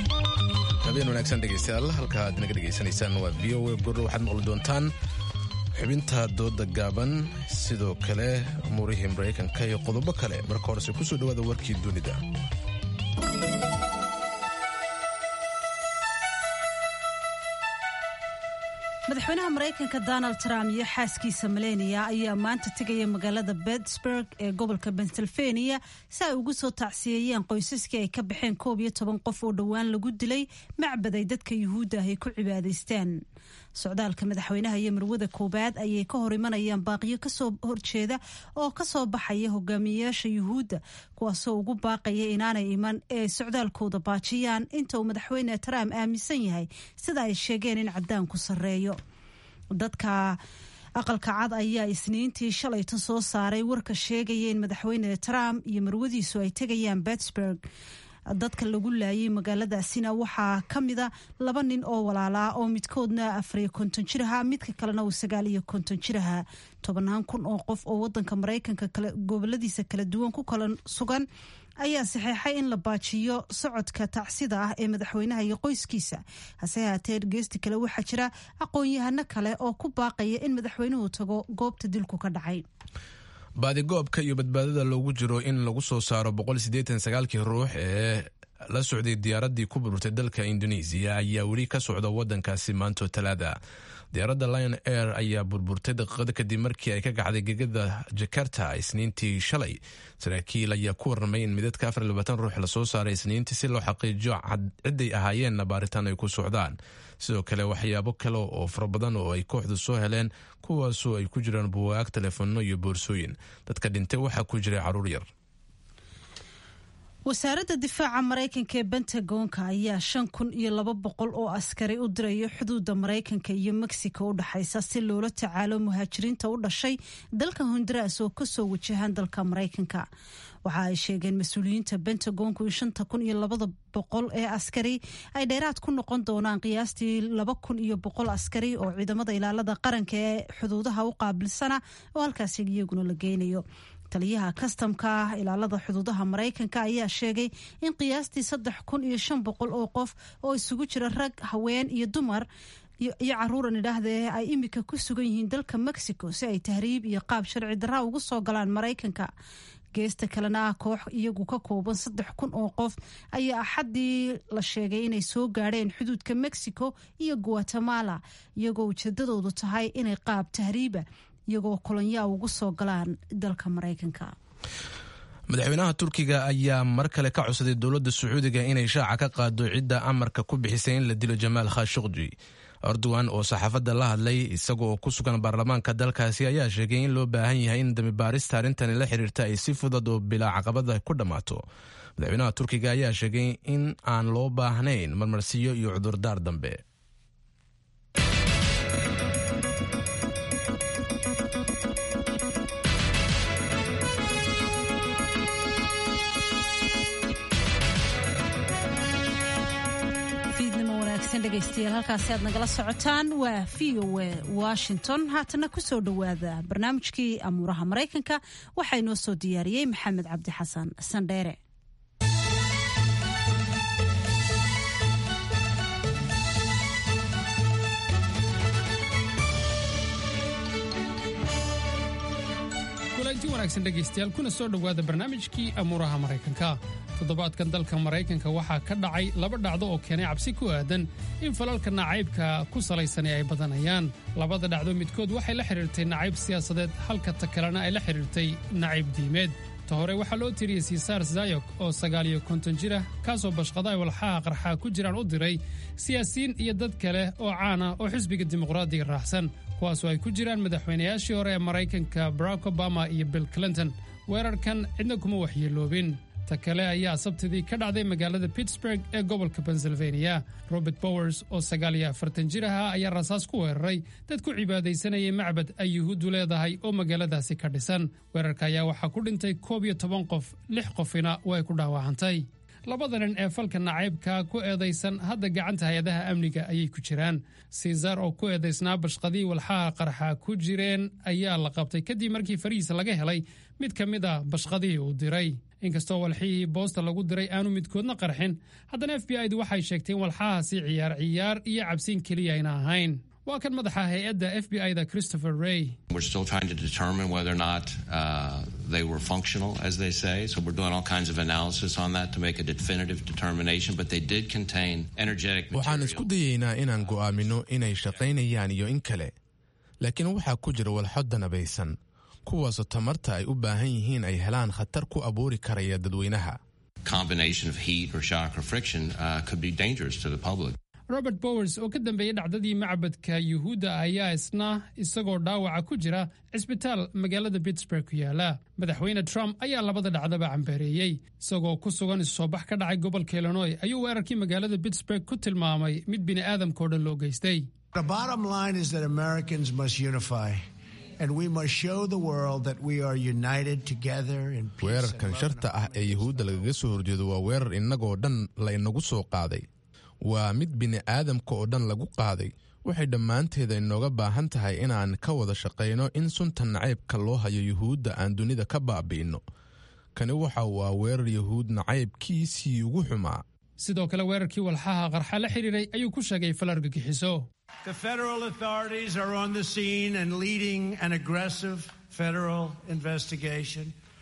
habeen wanaagsan dhegeystayaal halka aad naga dhegeysanaysaan waa v o a bur waxaad maqli doontaan xubinta dooda gaaban sidoo kale umuurihii maraykanka iyo qodobo kale marka horese kusoo dhawaada warkii dunida madaxweynaha maraykanka donald trump iyo xaaskiisa maleniya ayaa maanta tegaya magaalada pittsburg ee gobolka pennsylvania si ay ugu soo tacsiyeeyeen qoysaskii ay ka baxeen koob iyo toban qof oo dhowaan lagu dilay macbad ay dadka yuhuudda ah ay ku cibaadaystaan socdaalka madaxweynaha iyo marwada koobaad ayay ka hor imanayaan baaqiyo kasoo horjeeda oo kasoo baxaya hogaamiyeyaasha yuhuudda kuwaasoo ugu baaqaya inaanay iman ee socdaalkooda baajiyaan inta uu madaxweyne trump aaminsan yahay sida ay sheegeen in cadaanku sarreeyo dadka aqalka cad ayaa isniintii shalayta soo saaray warka sheegaya in madaxweyne trump iyo marwadiisu ay tegayaan pittsburg dadka lagu laayay magaaladaasina waxaa ka mida laba nin oo walaalaa oo midkoodna afariyo konton jir ahaa midka kalena uu sagaal iyo konton jir ahaa tobannaan kun oo qof oo wadanka maraykanka goboladiisa kala duwan ku kala sugan ayaa saxeexay in la baajiyo socodka tacsida ah ee madaxweynaha iyo qoyskiisa hase haatee geesti kale waxaa jira aqoon-yahano kale oo ku baaqaya in madaxweynuhu tago goobta dilku ka dhacay baadigoobka iyo badbaadada loogu jiro in lagu soo saaro kii ruux ee la socday diyaaradii ku burburtay dalka indonesiya ayaa weli ka socda wadankaasi maanto talaada diyaaradda lion air ayaa burburtay daqiiqada kadib markii ay ka kacday gegada jakarta isniintii shalay saraakiil ayaa ku warramay in midadka ruux lasoo saaray isniintii si loo xaqiijiyo ciday ahaayeenna baaritaan ay ku socdaan sidoo kale waxyaabo kale oo fara badan oo ay kooxdu soo heleen kuwaasoo ay ku jiraan buwaag telefoonno iyo boorsooyin dadka dhintay waxaa ku jiray caruur yar wasaaradda difaaca maraykanka ee bentagonka ayaa shan kun iyo laba boqol oo askari u diraya xuduudda maraykanka iyo mexico u dhexaysa si loola tacaalo muhaajiriinta u dhashay dalka honduras oo kasoo wajahaan dalka maraykanka waxa ay sheegeen mas-uuliyiinta bentagonku in shanta kun iyo labada boqol ee askari ay dheeraad ku noqon doonaan qiyaastii laba kun iyo boqol askari oo ciidamada ilaalada qaranka ee xuduudaha u qaabilsana oo halkaasi iyaguna la geynayo taliyaha kastamka ah ilaalada xuduudaha maraykanka ayaa sheegay in qiyaastii saddex kun iyo shan boqol oo qof oo isugu jira rag haween iyo dumar iyo caruuran idhaahdee ay imika ku sugan yihiin dalka mexico si ay tahriib iyo qaab sharci darra ugu soo galaan maraykanka geesta kalena ah koox iyagu ka kooban saddex kun oo qof ayaa axaddii la sheegay inay soo gaadheen xuduudka mexico iyo guatemala iyagoo ujeedadoodu tahay inay qaab tahriiba iyagoo kolonyaa ugu soo galaan dalka maraykanka madaxweynaha turkiga ayaa mar kale ka codsaday dowladda sacuudiga inay shaaca ka qaado cidda amarka ku bixisay in la dilo jamaal khashukji erdogan oo saxaafadda la hadlay isaga oo ku sugan baarlamaanka dalkaasi ayaa sheegay in loo baahan yahay in dambibaarista arrintani la xiriirta ay si fudud oo bilaa caqabada ku dhammaato madaxweynaha turkiga ayaa sheegay in aan loo baahnayn marmarsiyo iyo cudurdaar dambe dhegeystayaal halkaasi aad nagala socotaan waa v o a washington haatana kusoo dhowaada barnaamijkii amuuraha maraykanka waxaa inoo soo diyaariyey maxamed cabdi xasan sandheere kulanti wanaagsan dhegaystayaal kuna soo dhowaada barnaamijkii amuuraha maraykanka toddobaadkan dalka maraykanka waxaa ka dhacay laba dhacdo oo keenay cabsi ku aadan in falalka nacaybka ku salaysani ay badanayaan labada dhacdo midkood waxay la xidhiirtay nacayb siyaasadeed halka ta kalena ay la xidhiirtay nacayb diimeed ta hore waxaa loo tiriyey sisaar zayok oo sagaaliyo konton jir ah kaasoo bashqadaay walxaha qarxaa ku jiraan u diray siyaasiyiin iyo dad kale oo caan ah oo xisbiga dimuqraadiga raacsan kuwaasoo ay ku jiraan madaxweynayaashii hore ee maraykanka barack obama iyo bill clinton weerarkan cidna kuma waxyeeloobin ta kale ayaa sabtidii ka dhacday magaalada pittsburg ee gobolka pennsylvania robert bowers oo sagaal iyo afartan jir ahaa ayaa rasaas ku weeraray dad ku cibaadaysanayay macbad ay yuhuuddu leedahay oo magaaladaasi ka dhisan weerarka ayaa waxaa ku dhintay koob iyo toban qof lix qofina way ku dhaawacantay labada nin ee falka nacaybka ku eedaysan hadda gacanta hay-adaha amniga ayay ku jiraan siisar oo ku eedaysnaa bashqadii walxaha qarxa ku jireen ayaa la qabtay kadib markii farihiisa laga helay mid ka mid a bashqadii uu diray inkastoo walxihii boosta lagu diray aanu midkoodna qarxin haddana f b i du waxay sheegtay in walxahaasi ciyaar ciyaar iyo cabsiin keliya ayna ahayn waa kan madaxa hay-adda f b i-da christopher ray We're still trying to determine whether or not uh, they were functional, as they say. So we're doing all kinds of analysis on that to make a definitive determination. But they did contain energetic waxaan isku dayeynaa inaan go'aamino inay shaqaynayaan iyo in kale laakiin waxaa ku jira walxo danabaysan kuwaasoo tamarta ay u baahan yihiin ay helaan khatar ku abuuri karaya dadweynaha combination of heat or shock or friction uh, could be dangerous to the public. robert bowers oo ka dambeeyey dhacdadii macbadka yuhuudda ayaa isna isagoo dhaawaca ku jira cisbitaal magaalada pittsburg ku yaala madaxweyne trump ayaa labada dhacdaba cambareeyey isagoo ku sugan isusoobax ka dhacay gobolka illinoy ayuu weerarkii magaalada pittsburg ku tilmaamay mid bini'aadamkao dhan loo geystay The bottom line is that Americans must unify, and we must show the world that we are united together in peace. weerarkan sharta ah ee yuhuudda lagaga soo horjeedo waa weerar innagoo dhan la inagu soo qaaday waa mid bini'aadamka oo dhan lagu qaaday waxay dhammaanteeda inooga baahan tahay inaan ka wada shaqayno in sunta nacaybka loo hayo yuhuudda aan dunida ka baabi'inno kani waxa waa weerar yuhuud nacaybkiisii ugu xumaa sidoo kale weerarkii walxaha qarxa la xidhiiray ayuu ku sheegay fal argagixiso The federal authorities are on the scene and leading an aggressive federal investigation.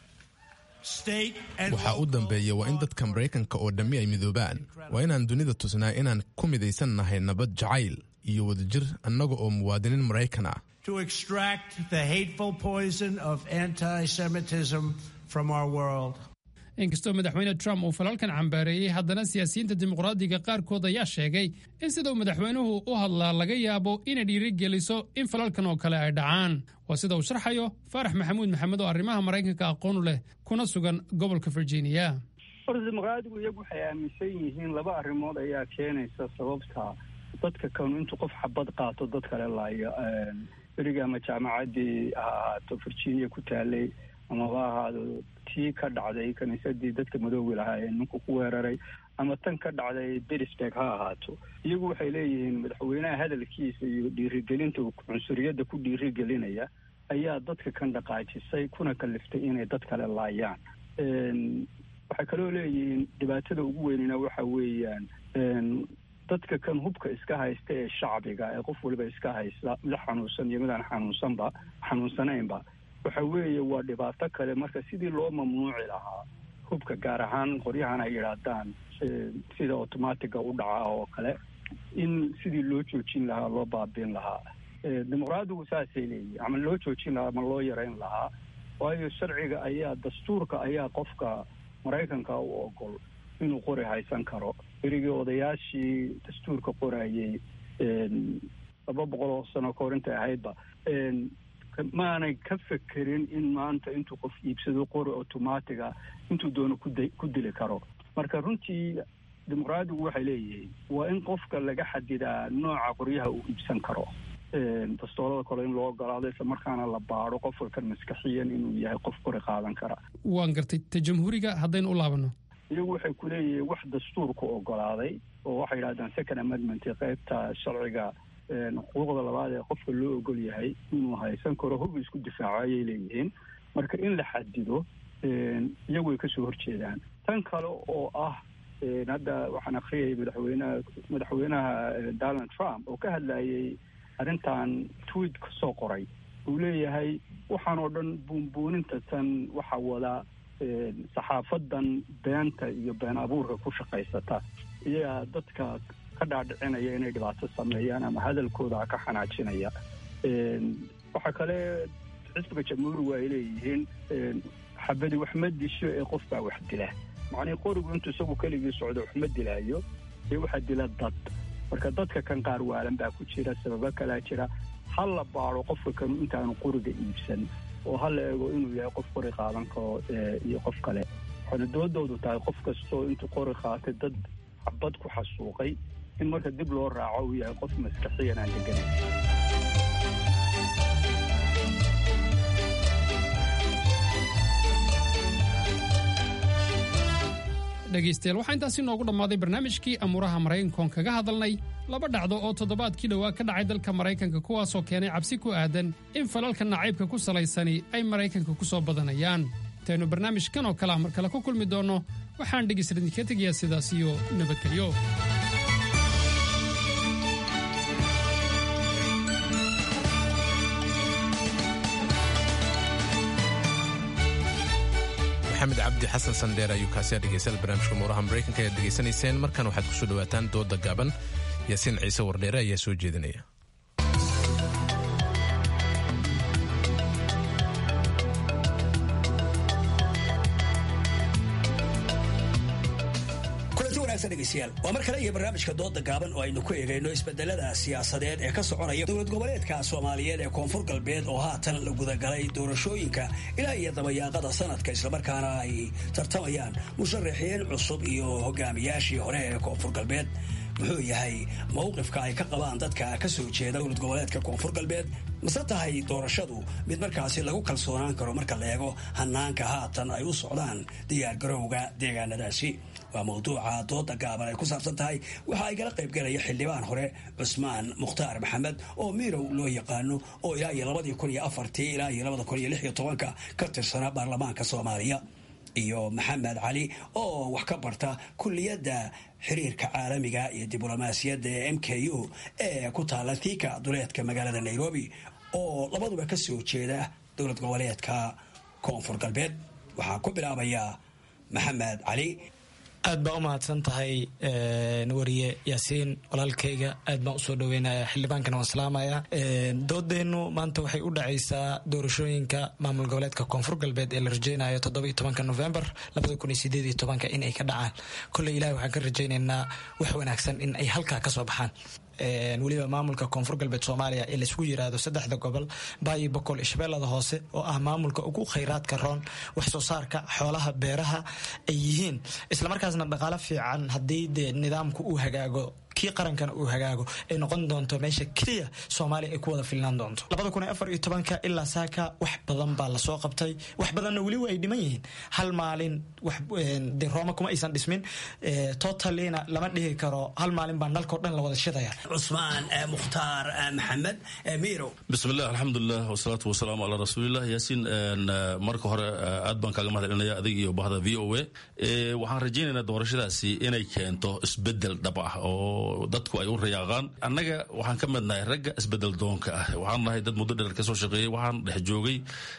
State and waxaa u dambeeya waa in dadka maraykanka oo dhammi ay midoobaan waa inaan dunida tusnaa inaan ku midaysan nahay nabad jacayl iyo wadajir annaga oo muwaadiniin maraykan ah to extract the hateful poison of anti Semitism from our world. inkastoo madaxweyne trump uu falalkan cambaareeyey haddana siyaasiyiinta dimuqraadiga qaarkood ayaa sheegay in sida uu madaxweynuhu u hadlaa laga yaabo inay dhiirigeliso in falalkan oo kale ay dhacaan waa sida uu sharxayo faarax maxamuud maxamed oo arrimaha maraykanka aqoonu leh kuna sugan gobolka virginia horta dimuqraadigu iyagu waxay aaminsan yihiin laba arrimood ayaa keenaysa sababta dadka kanu intuu qof xabad qaato dad kale laayo berigi ama jaamacaddii ha ahaato virginia ku taalay amaba ahaado tii ka dhacday kiniisadii dadka madoowi lahaa ee ninku ku weeraray ama tan ka dhacday berisburg ha ahaato iyagu waxay leeyihiin madaxweynaha hadalkiisa iyo dhiirigelinta cunsuriyadda ku dhiirigelinaya ayaa dadka kan dhaqaajisay kuna kaliftay inay dad kale laayaan waxay kaloo leeyihiin dhibaatada ugu weynina waxa weeyaan dadka kan hubka iska haysta ee shacbiga ee qof waliba iska haysta mid xanuunsan iyo midaan xanuunsanba xanuunsanaynba waxa weeye waa dhibaato kale marka sidii loo mamnuuci lahaa hubka gaar ahaan qoryahan ay yidhaahdaan sida automatiga u dhaca oo kale in sidii loo joojin lahaa loo baabiin lahaa dimuqraadigu saasay leeyihin ama loo joojin lahaa ama loo yarayn lahaa waayo sharciga ayaa dastuurka ayaa qofka maraykanka u ogol inuu qori haysan karo berigii odayaashii dastuurka qorayay laba boqol oo sano kahor intay ahaydba maanay ka fekerin in maanta intuu qof iibsado qori automatiga intuu doono kuda ku dili karo marka runtii dimuqraadigu waxay leeyihiin waa in qofka laga xadidaa nooca qoryaha uu iibsan karo dastoolada kale in loo ogolaado isla markaana la baado qofka kan maskaxiyan inuu yahay qof qori qaadan kara waan gartay ta jamhuuriga haddaynu u laabano iyagu waxay ku leeyihiin wax dastuurku ogolaaday oo waxay yidhahdaan second amendment qaybta sharciga xuquuqda labaad ee qofka loo ogol yahay inuu haysan karo hub isku difaaco ayay leeyihiin marka in la xadido iyagu ay kasoo horjeedaan tan kale oo ah hadda waxaan akriyayay madaxweynaha madaxweynaha donald trump oo ka hadlayay arrintan tweet kasoo qoray uu leeyahay waxaan oo dhan buunbuuninta tan waxa wada saxaafadan beenta iyo been abuurka ku shaqaysata iyagaa dadka ka dhaadhicinaya inay dhibaato sameeyaan ama hadalkooda ka xanaajinaya waxaa kale xisbiga jamhuurigu ay leeyihiin xabadi wax ma disho ee qof baa wax dila macnii qorigu intuu isagu keligii socdo wax ma dilaayo dee waxaa dila dad marka dadka kan qaar waalan baa ku jira sababo kalaa jira ha la baado qofka kanu intaanu qoriga iibsan oo ha la eego inuu yahay qof qori qaadan karo iyo qof kale waxaana doodoodu tahay qof kastoo intuu qori qaatay dad xabad ku xasuuqay in marka dib loo raaco uu yahay qof maskaxiyan aan deganayn dhegaystayaal waxaa intaasi noogu dhammaaday barnaamijkii amuuraha maraykankoon kaga hadalnay laba dhacdo oo toddobaadkii dhowaa ka dhacay dalka maraykanka kuwaasoo keenay cabsi ku aadan in falalka nacaybka ku salaysani ay maraykanka ku soo badanayaan intaynu barnaamijkan oo kale ah mar kale ku kulmi doonno waxaan dhegaysta idinka tegayaa sidaas iyo nabadgelyo maxamed cabdi xasan sandheer ayuu kaasi dhegeystayaal barnaamijka muuraha maraykanka ayaad degeysanayseen markan waxaad kusoo dhawaataan dooda gaaban yaasiin ciise wardheere ayaa soo jeedinaya waa mar kale iyo barnaamijka dooda gaaban oo aynu ku eegayno isbedelada siyaasadeed ee ka soconaya dowlad goboleedka soomaaliyeed ee koonfur galbeed oo haatan la gudagalay doorashooyinka ilaa iyo dabayaaqada sanadka islamarkaana ay tartamayaan musharaxiin cusub iyo hogaamiyaashii hore ee koonfur galbeed muxuu yahay mowqifka ay ka qabaan dadka ka soo jeeda dowlad goboleedka koonfur galbeed mase tahay doorashadu mid markaasi lagu kalsoonaan karo marka la eego hanaanka haatan ay u socdaan diyaargarowga deegaanadaasi waa mawduuca dooda gaaban ay ku saabsan tahay waxa ay gala qaybgalaya xildhibaan hore cusmaan mukhtaar maxamed oo miirow loo yaqaano oo ilaa iyo labadii kun iyo afartii ilaa iyo labada kun iyo lix iyo tobanka ka tirsana baarlamaanka soomaaliya iyo maxamed cali oo wax ka barta kulliyadda xiriirka caalamiga iyo diblomaasiyadda ee m k u ee ku taala tiika duleedka magaalada nairobi oo labaduba ka soo jeeda dowlad goboleedka koonfur galbeed waxaa ku bilaabaya maxamed cali aad baa u mahadsan tahay wariye yaasiin walaalkayga aad baan usoo dhaweynaya xildhibaankana waan salaamaya doodeennu maanta waxay u dhacaysaa doorashooyinka maamul goboleedka koonfur galbeed ee la rajeynayo toddoba iyo tobanka novembar labada kun iyo sideed iyo tobanka in ay ka dhacaan kolley ilahi waxaan ka rajaynaynaa wax wanaagsan in ay halkaa ka soo baxaan weliba maamulka koonfur galbeed soomaaliya ee laisku yiraahdo saddexda gobol baayi boqol iyo shabeellada hoose oo ah maamulka ugu khayraadka roon wax soo saarka xoolaha beeraha ay yihiin islamarkaasna dhaqaalo fiican haddii dee nidaamku uu hagaago kii qarankana uu hagaago ay noqon doonto meesha keliya soomaaliya ay ku wada filnaan doonto labada kun iyo afar iyo tobanka ilaa saaka wax badan baa lasoo qabtay wax badanna weliba ay dhiman yihiin hal maalin wax de rooma kuma aysan dhismin totalina lama dhihi karo hal maalin baa nalkao dhan la wada shidaya cusmaan mukhtaar maxamed miirow bismillaah alxamdulilah wasalaatu wasalaamu calaa rasuulilah yaasiin marka hore aad baan kaaga mahad celinaya adig iyo bahda v o a waxaan rajaynaynaa doorashadaasi inay keento isbedel dhab ah oo dadku ay u rayaaqaan annaga waxaan ka midnahay ragga isbedel doonka ah waxaan nahay dad muddo dheer kasoo shaqeeyey waxaan dhex joogay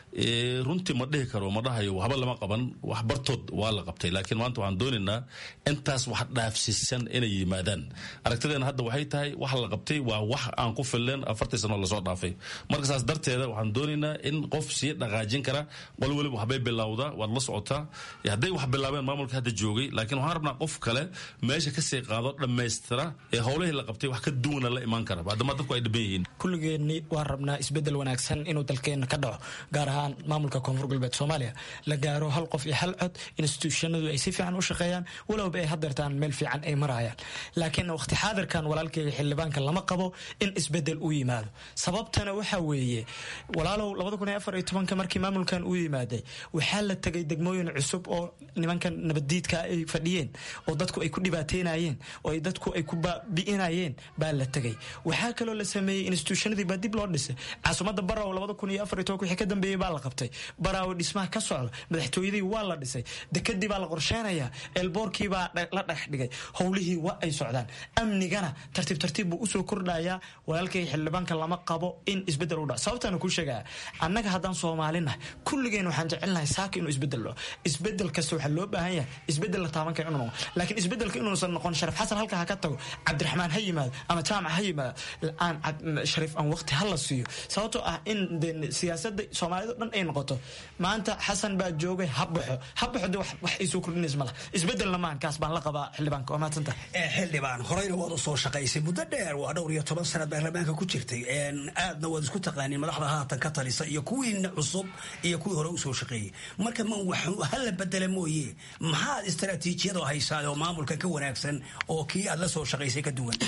runtii ma dhihi karo ma dhahayo waxba lama qaban wax bartood waa la qabtay laakiin maanta waxaan doonaynaa intaas wax dhaafsiisan inay yimaadaan aragtideena hadda waxay tahay wax la qabtay waa wax aan ku filleen afartii sano lasoo dhaafay marka saas darteeda waxaan doonaynaa in qof sii dhaqaajin kara qol weliba waxbay bilowdaa waad la socotaa hadday wax bilaabeen maamulka hadda joogay laakiin waxaan rabnaa qof kale meesha kasii qaado dhammaystira ee howlihii la qabtay wax ka duwana la imaan kara maadaama dadku ay dhiban yihiin kulligeenni waan rabnaa isbedel wanaagsan inuu dalkeenna ka dhaco gaar ahaan maamulka koonfur galbeed soomaaliya la gaaro hal qof iyo hal cod instituushyanadu ay si fiican u shaqeeyaan walowba ay hadeertaan meel fiican ay marayaan laakiin waqti xaadirkan walaalkeyga xildhibaanka lama qabo in isbedel u yimaado sababtana waxa weeye walaalow labada kun iyo afar iyo tobanka markii maamulkan uu yimaaday waxaa la tegay degmooyin cusub oo nimankan nabaddiidka ay fadhiyeen oo dadku ay ku dhibaateynayeen oo ay dadku ay ku bi'inayeen baa la tegay waxaa kaloo la sameeyey instituushyanadii baa dib loo dhisay caasimadda baraw labada kun iyo afar iyo tobanka wixii ka dambeeyey baa la qabtay baraawo dhismaha ka socda madaxtooyadii waa la dhisay dekadii baa la qorsheynayaa eelboorkii baa la dhex dhigay howlihii waa ay socdaan amnigana tartiib tartiib buu usoo kordhayaa walaalkay xildhibaanka lama qabo in isbedel u dhaco sababtaana kuu sheegaya annaga haddaan soomaalinahay kulligeen waxaan jecelnahay saaka inuu isbedel dhaco isbedel kasta waxaa loo baahan yahay isbedel la taaban kara inuu noqo laakiin isbedelka inuusan noqon sharaf xasan halka ha ka tago cabdiraxmaan ha yimaado ama jaamac ha yimaado aan shariif aan waqti ha la siiyo sababtoo ah in siyaasada soomaalida dhan ay noqoto maanta xasan baa joogay ha baxo ha baxo de wax ay soo kordhinays malaha isbedelna maahan kaas baan la qabaa xildhibaanka waa mahadsanta xildhibaan horeyna waad u soo shaqaysay muddo dheer waa dhowr iyo toban sanad baarlamaanka ku jirtay aadna waad isku taqaaniin madaxda haatan ka talisa iyo kuwiina cusub iyo kuwii hore usoo shaqeeyey marka ma hala bedela mooye maxaad istaraatiijiyado haysaa oo maamulka ka wanaagsan oo kii aad la soo shaqaysay ka duwan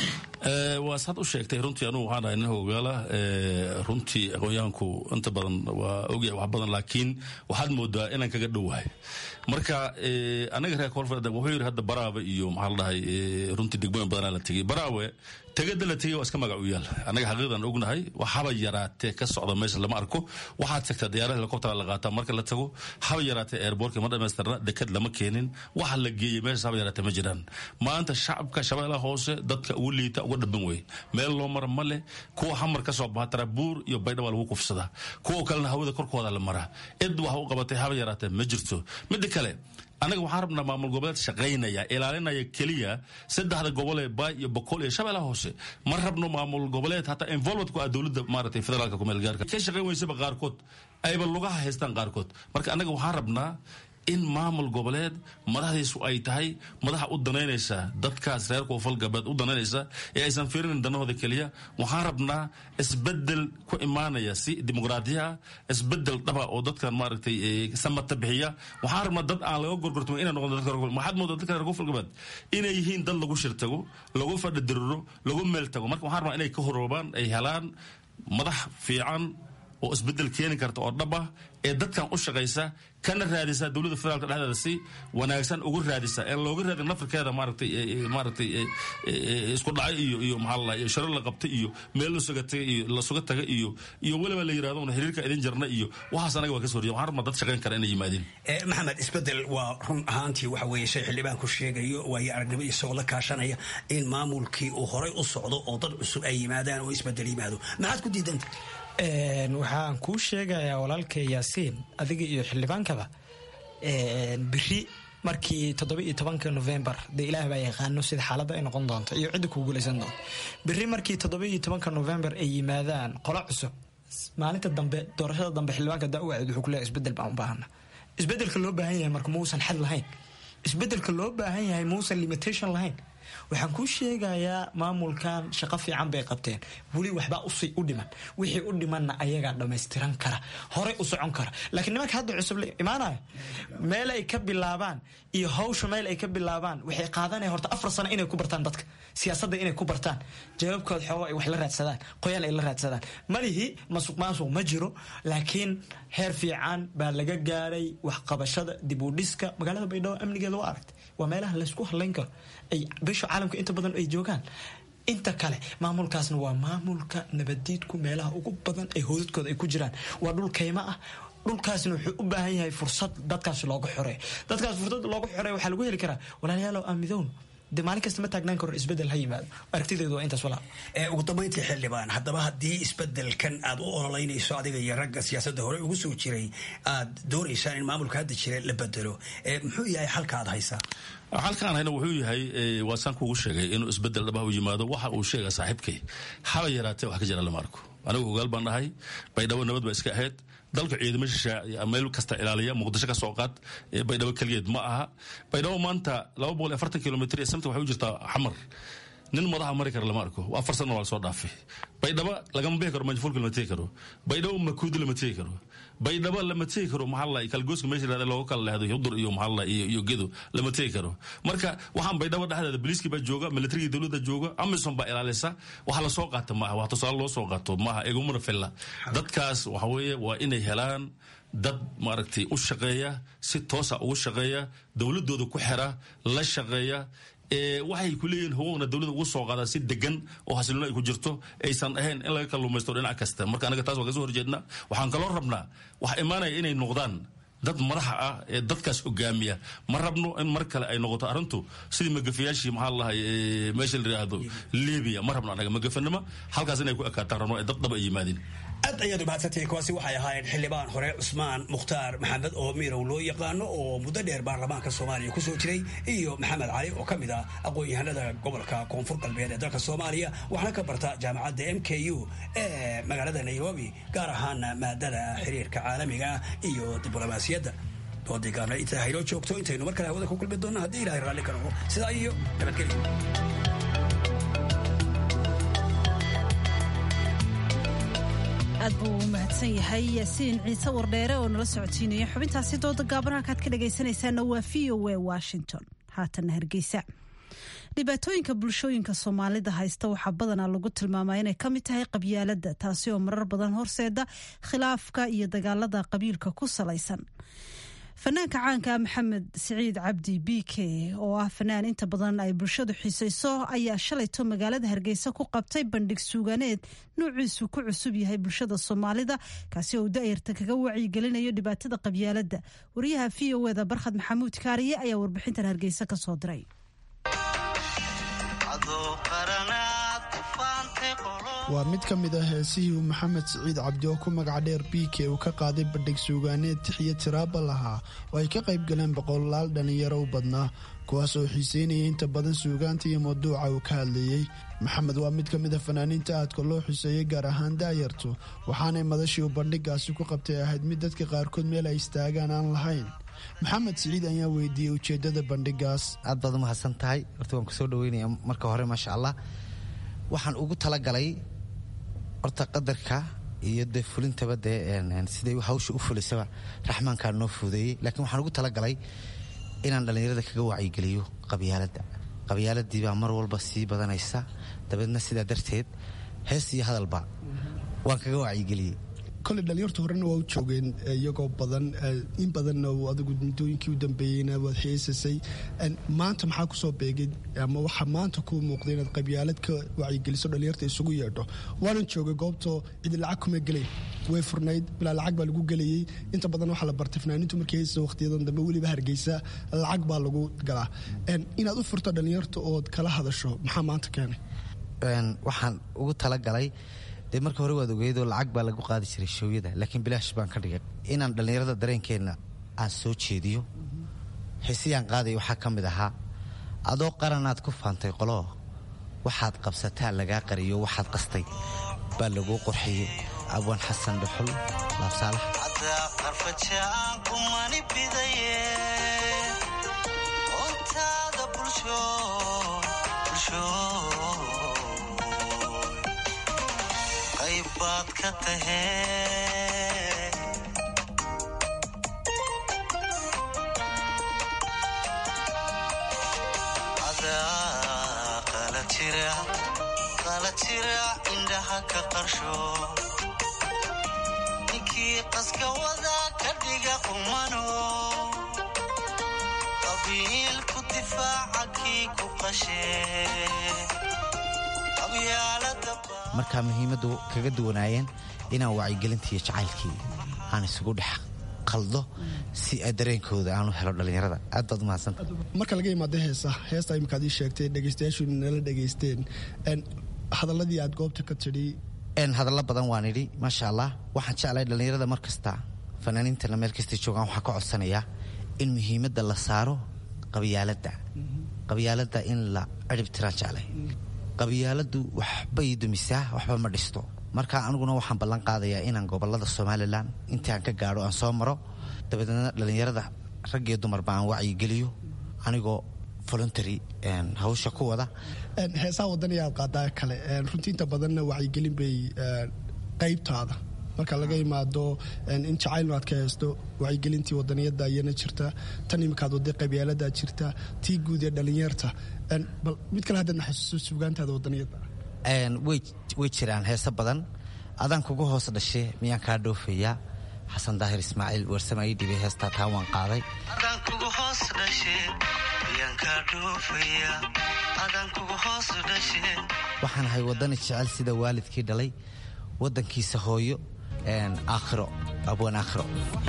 waa saad u sheegtay runtii anugu waxaan ahay nin hogaala runtii aqoonyahanku inta badan waa ogyahay wax badan laakiin waxaad moodaa inaan kaga dhowahay marka anaga reer koonfur wuxuu yidhi hadda baraawe iyo maxaa la dhahay runtii degmooyin badanaa la tegey baraawe tegada la tegay waa iska magac u yaal annaga xaqiiqdan ognahay wax haba yaraatee ka socda meesha lama arko waxaad tagtaa diyaarada helikobtera la qaataa marka la tago haba yaraatee airbortka ma dhamaystirna dekad lama keenin waxa la geeyey meeshaas haba yaraatee ma jiraan maanta shacabka shabeellaha hoose hoose dadka ugu liita uga dhaban wey meel loo mara ma leh kuwa hamar ka soo baxa tarabuur iyo baydha waa lagu kufsadaa kuwa kalena hawada korkooda la maraa cid wax u qabatay haba yaraatee ma jirto midda kale anaga waxaan rabnaa maamul goboleed shaqaynaya ilaalinaya keliya saddexda gobol ee baay iyo boqol iyo shabeellaha hoose ma rabno maamul goboleed hataa involvement ku ah dowladda maaragtay federaalka kumeel gaarka ka shaqayn weysaba qaarkood ayba lugaha haystaan qaarkood marka anaga waxaan rabnaa in maamul goboleed madaxdiisu ay tahay madaxa u danaynaysa dadkaas reer koonfur galbeed u danaynaysa ee aysan fiirinin danahooda keliya waxaan rabnaa isbedel ku imaanaya si dimuqraadiya ah isbedel dhaba oo dadkan maaragtay samata bixiya waxaan rabnaa dad aan laga gorgortamo inay noqdo dadka maxaad moodaa dadka reer koonfur galbeed inay yihiin dad lagu shirtago lagu fadhidiriro lagu meel tago marka waxaan rabnaa inay ka horoobaan ay helaan madax fiican oo isbedel keeni karta oo dhab ah ee dadkan u shaqaysa kana raadisa dowladda federaalka dhexdeeda si wanaagsan ugu raadisa ee looga raadin nafirkeeda maaragtay maaragtay isku dhacay iyo iyo maxaa la iyo sharo la qabtay iyo meel la suga tagay iyo la suga taga iyo iyo weliba la yidhahdo una xiriirka idin jarna iyo waxaas anaga waa ka soo horjeeda waxaan rabnaa dad shaqayn kara inay yimaadeen maxamed isbedel waa run ahaantii waxa weeye shay xildhibaan ku sheegayo waayo aragnimo isagoo la kaashanaya in maamulkii uu horay u socdo oo dad cusub ay yimaadaan oo isbedel yimaado maxaad ku diidanta waxaan kuu sheegayaa walaalkay yaasiin adiga iyo xildhibaankaba biri markii toddoba iyo tobanka novembar dee ilaah baa yaqaano sida xaaladda ay noqon doonto iyo cidda kuu guulaysan doonto biri markii toddoba iyo tobanka novembar ay yimaadaan qolo cusub maalinta dambe doorashada dambe xildhibaanka daawacid wuxuu kuleeyahay isbedel baan u baahana isbedelka loo baahan yahay marka muusan xad lahayn isbedelka loo baahan yahay muusan limitation lahayn waxaan kuu sheegayaa maamulkan shaqo fiican bay qabteen weli waxbaa usii u dhiman wixii u dhimanna ayagaa dhammaystiran kara horey u socon kara laakiin nimanka hadda cusub la imaanaya meel ay ka bilaabaan iyo hawsha meel ay ka bilaabaan waxay qaadanaya horta afar sano inay ku bartaan dadka siyaasadda inay ku bartaan jawaabkooda xoogo ay wax la raadsadaan qoyaan ay la raadsadaan malihi masuq maasuq ma jiro laakiin heer fiican baa laga gaaray waxqabashada dib u dhiska magaalada baydhabo amnigeeda waa aragtay waa meelaha laysku hadlayn karo ay bisha caalamka inta badan ay joogaan inta kale maamulkaasna waa maamulka nabadiidku meelaha ugu badan ee hoodadkooda ay ku jiraan waa dhul kaymo ah dhulkaasna wuxuu u baahan yahay fursad dadkaas looga xoreeyo dadkaas fursad looga xoreeyo waxaa lagu heli karaa walaalayaalow aan midown de maalin kasta ma taagnaan karo isbedel ha yimaado aragtideedu waa intaas walaa ugu dambayntii xildhibaan haddaba haddii isbedelkan aad u ololeynayso adiga iyo ragga siyaasadda hore ugu soo jiray aad doonaysaan in maamulka hadda jira la bedelo muxuu yahay xalka aad haysaa halkaan hayna wuxuu yahay waa saan kuugu sheegay inuu isbedel dhabaha u yimaado waxa uu sheega saaxiibkay haba yaraatee wax ka jira lama arko anigu ogaal baan dhahay baydhabo nabad ba iska ahayd dalka ciidamo shishaa meel kasta ilaaliya muqdisho ka soo qaad baydhabo keligeed ma aha baydhabo maanta laba boqol iyo afartan kilomitr ee samta waxay u jirtaa xamar nin madaxa mari kara lama arko afar sana waa lasoo dhaafay baydhabo lagama bixi karo manjafulka lama tegi karo baydhabo makuudi lama tegi karo baydhabo lama tegi karo maxaa kalgooska meesha yirahda looga kala lehdo hudur iyo maxaa iyo iyo gedo lama tegi karo marka waxaan baydhabo dhexdeeda booliiskii baa jooga militarigii dowladda jooga amison baa ilaalisa waxa lasoo qaata maaha wax tusaale loo soo qaato maaha egumana filla dadkaas waxa weeye waa inay helaan dad maaragtay u shaqeeya si toosa ugu shaqeeya dowladooda ku xira la shaqeeya waxay ku leeyihiin xuquuqna dowladda ugu soo qaada si degan oo xasilino ay ku jirto aysan ahayn in laga kalluumaysto dhinac kasta marka anaga taas waa kasoo horjeedna waxaan kaloo rabnaa waxa imaanaya inay noqdaan dad madaxa ah ee dadkaas hogaamiya ma rabno in mar kale ay noqoto arrintu sidii magafayaashii maxaa lahay meesha la yidhaahdo libiya ma rabno anaga magafanimo halkaas inay ku ekaataan rabno ee dad dhaba ay yimaadeen aad ayaad umahadsantihiin kuwaasi waxay ahaayeen xildhibaan hore cusmaan mukhtaar maxamed oo miirow loo yaqaano oo muddo dheer baarlamaanka soomaaliya kusoo jiray iyo maxamed cali oo ka mid ah aqoon-yahanada gobolka koonfur galbeed ee dalka soomaaliya waxaana ka barta jaamacadda m k u ee magaalada nairobi gaar ahaana maadada xiriirka caalamiga iyo diblomaasiyadda doodigaana intaa haynoo joogto intaynu mar kale hawada ku kulmi doonna haddii ilahay raalli ka noqo sidaa iyo nabadgelyo aad buu u mahadsan yahay yaasiin ciise wardheere oo nala socodsiinaya xubintaasi dooda gaaban halkaad ka dhagaysanaysaana waa v o a washington haatanna hargeysa dhibaatooyinka bulshooyinka soomaalida haysta waxaa badanaa lagu tilmaamaa inay ka mid tahay qabyaaladda taasi oo marar badan horseeda khilaafka iyo dagaalada qabiilka ku salaysan fanaanka caanka maxamed siciid cabdi b k oo ah fanaan inta badan ay bulshadu xiisayso ayaa shalayto magaalada hargeysa ku qabtay bandhig suuganeed nuuciisu ku cusub yahay bulshada soomaalida kaasi oo daayarta kaga wacyigelinayo dhibaatada qabyaaladda wariyaha v o eda barkhad maxamuud kaariye ayaa warbixintan hargeysa ka soo diray waa mid ka mid ah heesihii uu maxamed siciid cabdi oo ku magac dheer biike uu ka qaaday bandhig suugaaneed tixiyo tiraaba lahaa oo ay ka qayb galeen boqolaal dhallinyaro u badnaa kuwaas oo xiiseynayay inta badan suugaanta iyo mawduuca uu ka hadlayey maxamed waa mid ka mid a fanaaniinta aadka loo xuseeyey gaar ahaan daayartu waxaanay madashii uu bandhigaasi ku qabtay ahayd mid dadka qaarkood meel ay istaagaan aan lahayn maxamed siciid ayaa weydiiyey ujeedada bandhigaas aad baad u mahadsan tahay horta waan kusoo dhaweynaya marka hore maasha allah waxaan ugu talagalay horta qadarka iyo dee fulintaba dee siday hawsha u fulisaba raxmaankaa noo fuudeeyey laakiin waxaan ugu talagalay inaan dhallinyarada kaga wacyigeliyo qabyaaladda qabyaaladii baa mar walba sii badanaysa dabeedna sidaa darteed hees iyo hadalba waan kaga wacyigeliyey koley dhalinyartu horena waa u joogeen iyagoo badan in badanna adigu muddooyinkii u dambeeyeyna waad heesasay maanta maxaa kusoo beegay ama waxaa maanta kuu muuqday inaad qabyaalad ka wacyigeliso dhalinyarta isugu yeedho waanan joogay goobtoo cidi lacag kuma gelayn way furnayd bilaa lacag baa lagu gelayey inta badan waxaa la bartay fanaaniintu markay heesasa waqtiyadan dambe weliba hargeysa lacag baa lagu galaa inaad u furto dhalinyarta ood kala hadasho maxaa maanta keenay waxaan ugu talagalay dee marka hore waad ogeydoo lacag baa lagu qaadi jiray shoowyada laakiin bilaash baan ka dhigay inaan dhallinyarada dareenkeenna aan soo jeediyo heesiyaan qaaday waxaa ka mid ahaa adoo qaranaad ku faantay qoloo waxaad qabsataa lagaa qariyo waxaad qastay baa laguu qorxiyey abwaan xasan dhuxul laabsaalax baad ka tahee adaa qala jira qala jira indhaha ka qarsho ninkii qaska wada ka dhiga qumano qabiilku difaaca kii ku qashee markaa muhiimaddu kaga duwanaayeen inaan wacyigelintii iyo jacaylkii aan isugu dhex qaldo si dareenkooda aan u helo dhallinyarada aad baad umahadsanta marka laga imaado heesa heesta imikaad ii sheegtay dhegaystayaashu nala dhegaysteen hadaladii aad goobta ka tidhi hadallo badan waan idhi maasha allah waxaan jeclay dhallinyarada mar kasta fanaaniintana meel kastay joogaan waxaan ka codsanayaa in muhiimadda la saaro qabyaaladda qabyaaladda in la cirib tiraan jeclay qabyaaladu waxbay dumisaa waxba ma dhisto marka aniguna waxaan ballan qaadayaa inaan gobolada somalilan intii aan ka gaadho aan soo maro dabadeedna dhallinyarada rag iyo dumarba aan wacyigeliyo anigoo voluntary hawsha ku wada heesaha wadaniya aad qaadaa kale runtii inta badanna wacyigelin bay qaybtaada marka laga imaado in jacaylnu aad ka haysto wacyigelintii wadaniyada ayana jirta tan imikaad waday qabyaalada jirta tii guud ee dhallinyarta bal mid kale haddaad naxasuuso sugaantaada wadaniyada way jiraan heese badan adaan kugu hoos dhashe miyaan kaa dhoofayaa xasan daahir ismaaciil weersama ii dhibay heestaa taa waan qaaday adaan kugu hoos dhashe miyaan kaa dhoofayaa adaan kugu hoos dhashe waxaan ahay waddani jecel sida waalidkii dhalay waddankiisa hooyo aakhiro abwaan aakhiro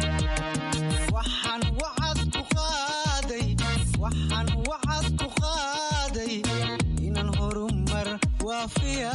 waxaan wacad ku qaaday waxaan wacad ku qaaday inaan horumar waafiya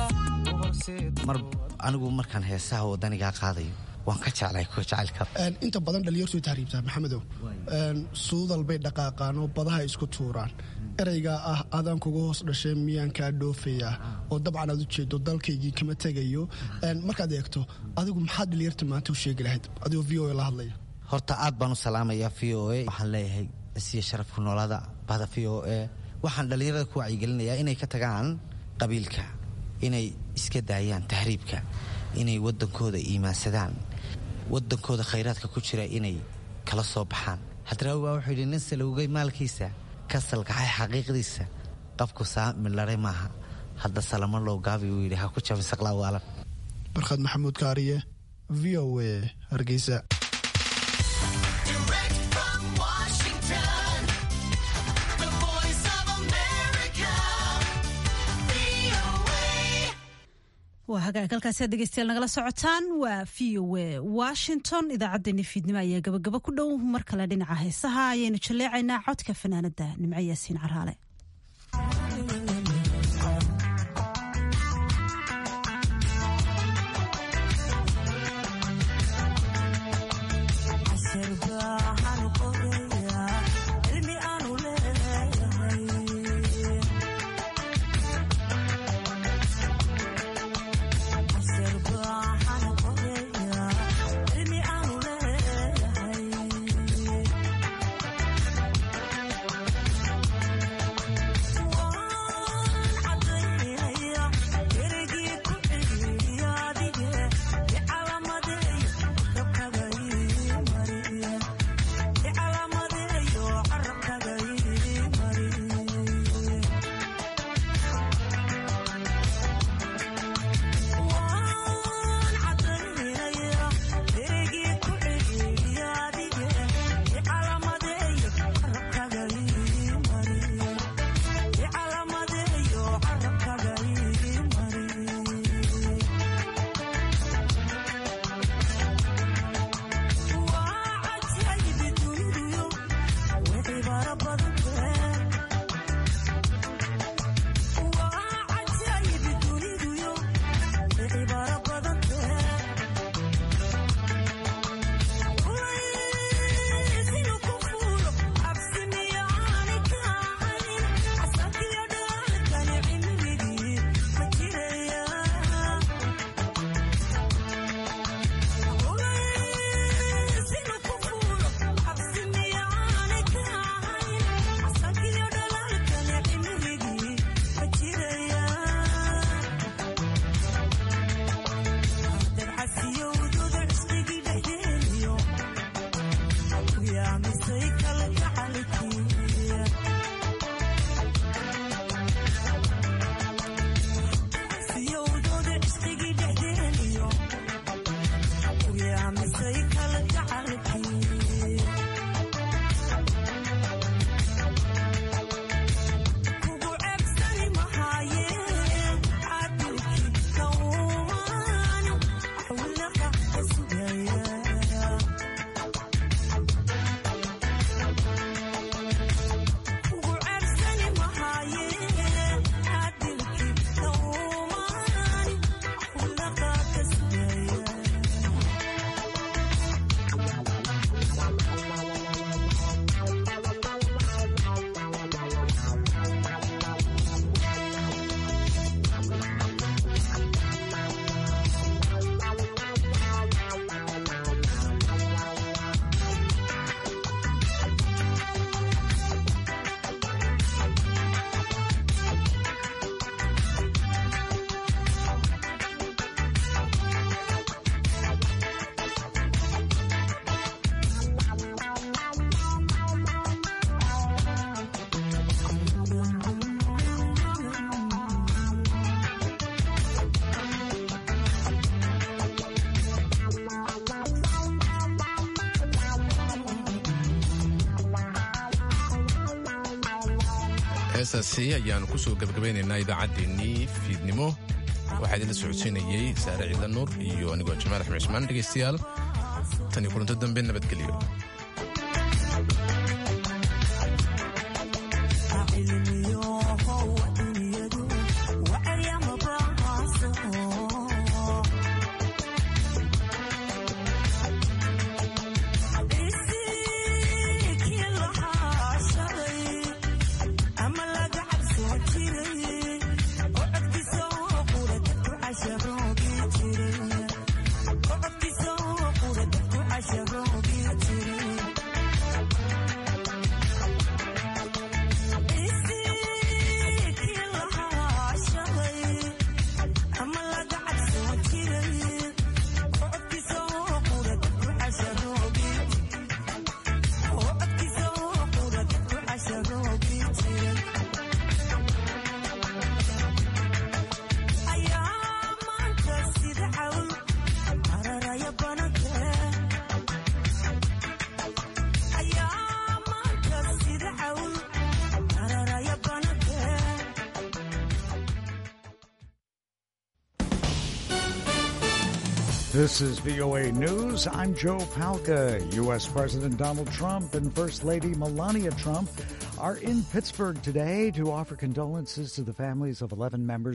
mar anigu markaan heesaha waddanigaa qaadayo waan ka jeclay kuwa jacaylka inta badan dhalinyartu way tahriibtaa maxamedow suudal bay dhaqaaqaan oo badaha isku tuuraan ereygaa ah adaan kuga hoos dhashee miyaan kaa dhoofayaa oo dabcan aad u jeedo dalkaygii kama tegayo markaad eegto adigu maxaad dhalinyarta maanta u sheegi lahayd adigoo v o a la hadlaya horta aad baan u salaamayaa v o a waxaan leeyahay isiya sharafku noolada bahda v o a waxaan dhallinyarada ku wacyigelinayaa inay ka tagaan qabiilka inay iska daayaan tahriibka inay waddankooda iimaansadaan waddankooda khayraadka ku jira inay kala soo baxaan hadraawi baa wuxuu yidhi nin salowgay maalkiisa ka salkaxay xaqiiqdiisa qafku saamilare maaha hadda salamo low gaabi uu yidhi ha ku jabin saqlaa waalan barkhad maxamuud kaariye v o a hargeysa waa hagaag halkaasi aad dhegeystayaal nagala socotaan waa v o a washington idaacaddeenni fiidnimo ayaa gabagabo ku dhow mar kale dhinaca heesaha ayaynu jalleecaynaa codka fanaanada nimco yaasiin caraale heestaasi ayaanu kusoo gabagabaynaynaa idaacaddeenii fiidnimo waxaa idinla socodsiinayey saare ciidla nuur iyo anigoo jamaal axmed cismaan dhegaystayaal tan iyo kulanto dambe nabadgelyo This is VOA News. I'm Joe Palca. U.S. President Donald Trump and First Lady Melania Trump are in Pittsburgh today to offer condolences to the families of 11 members.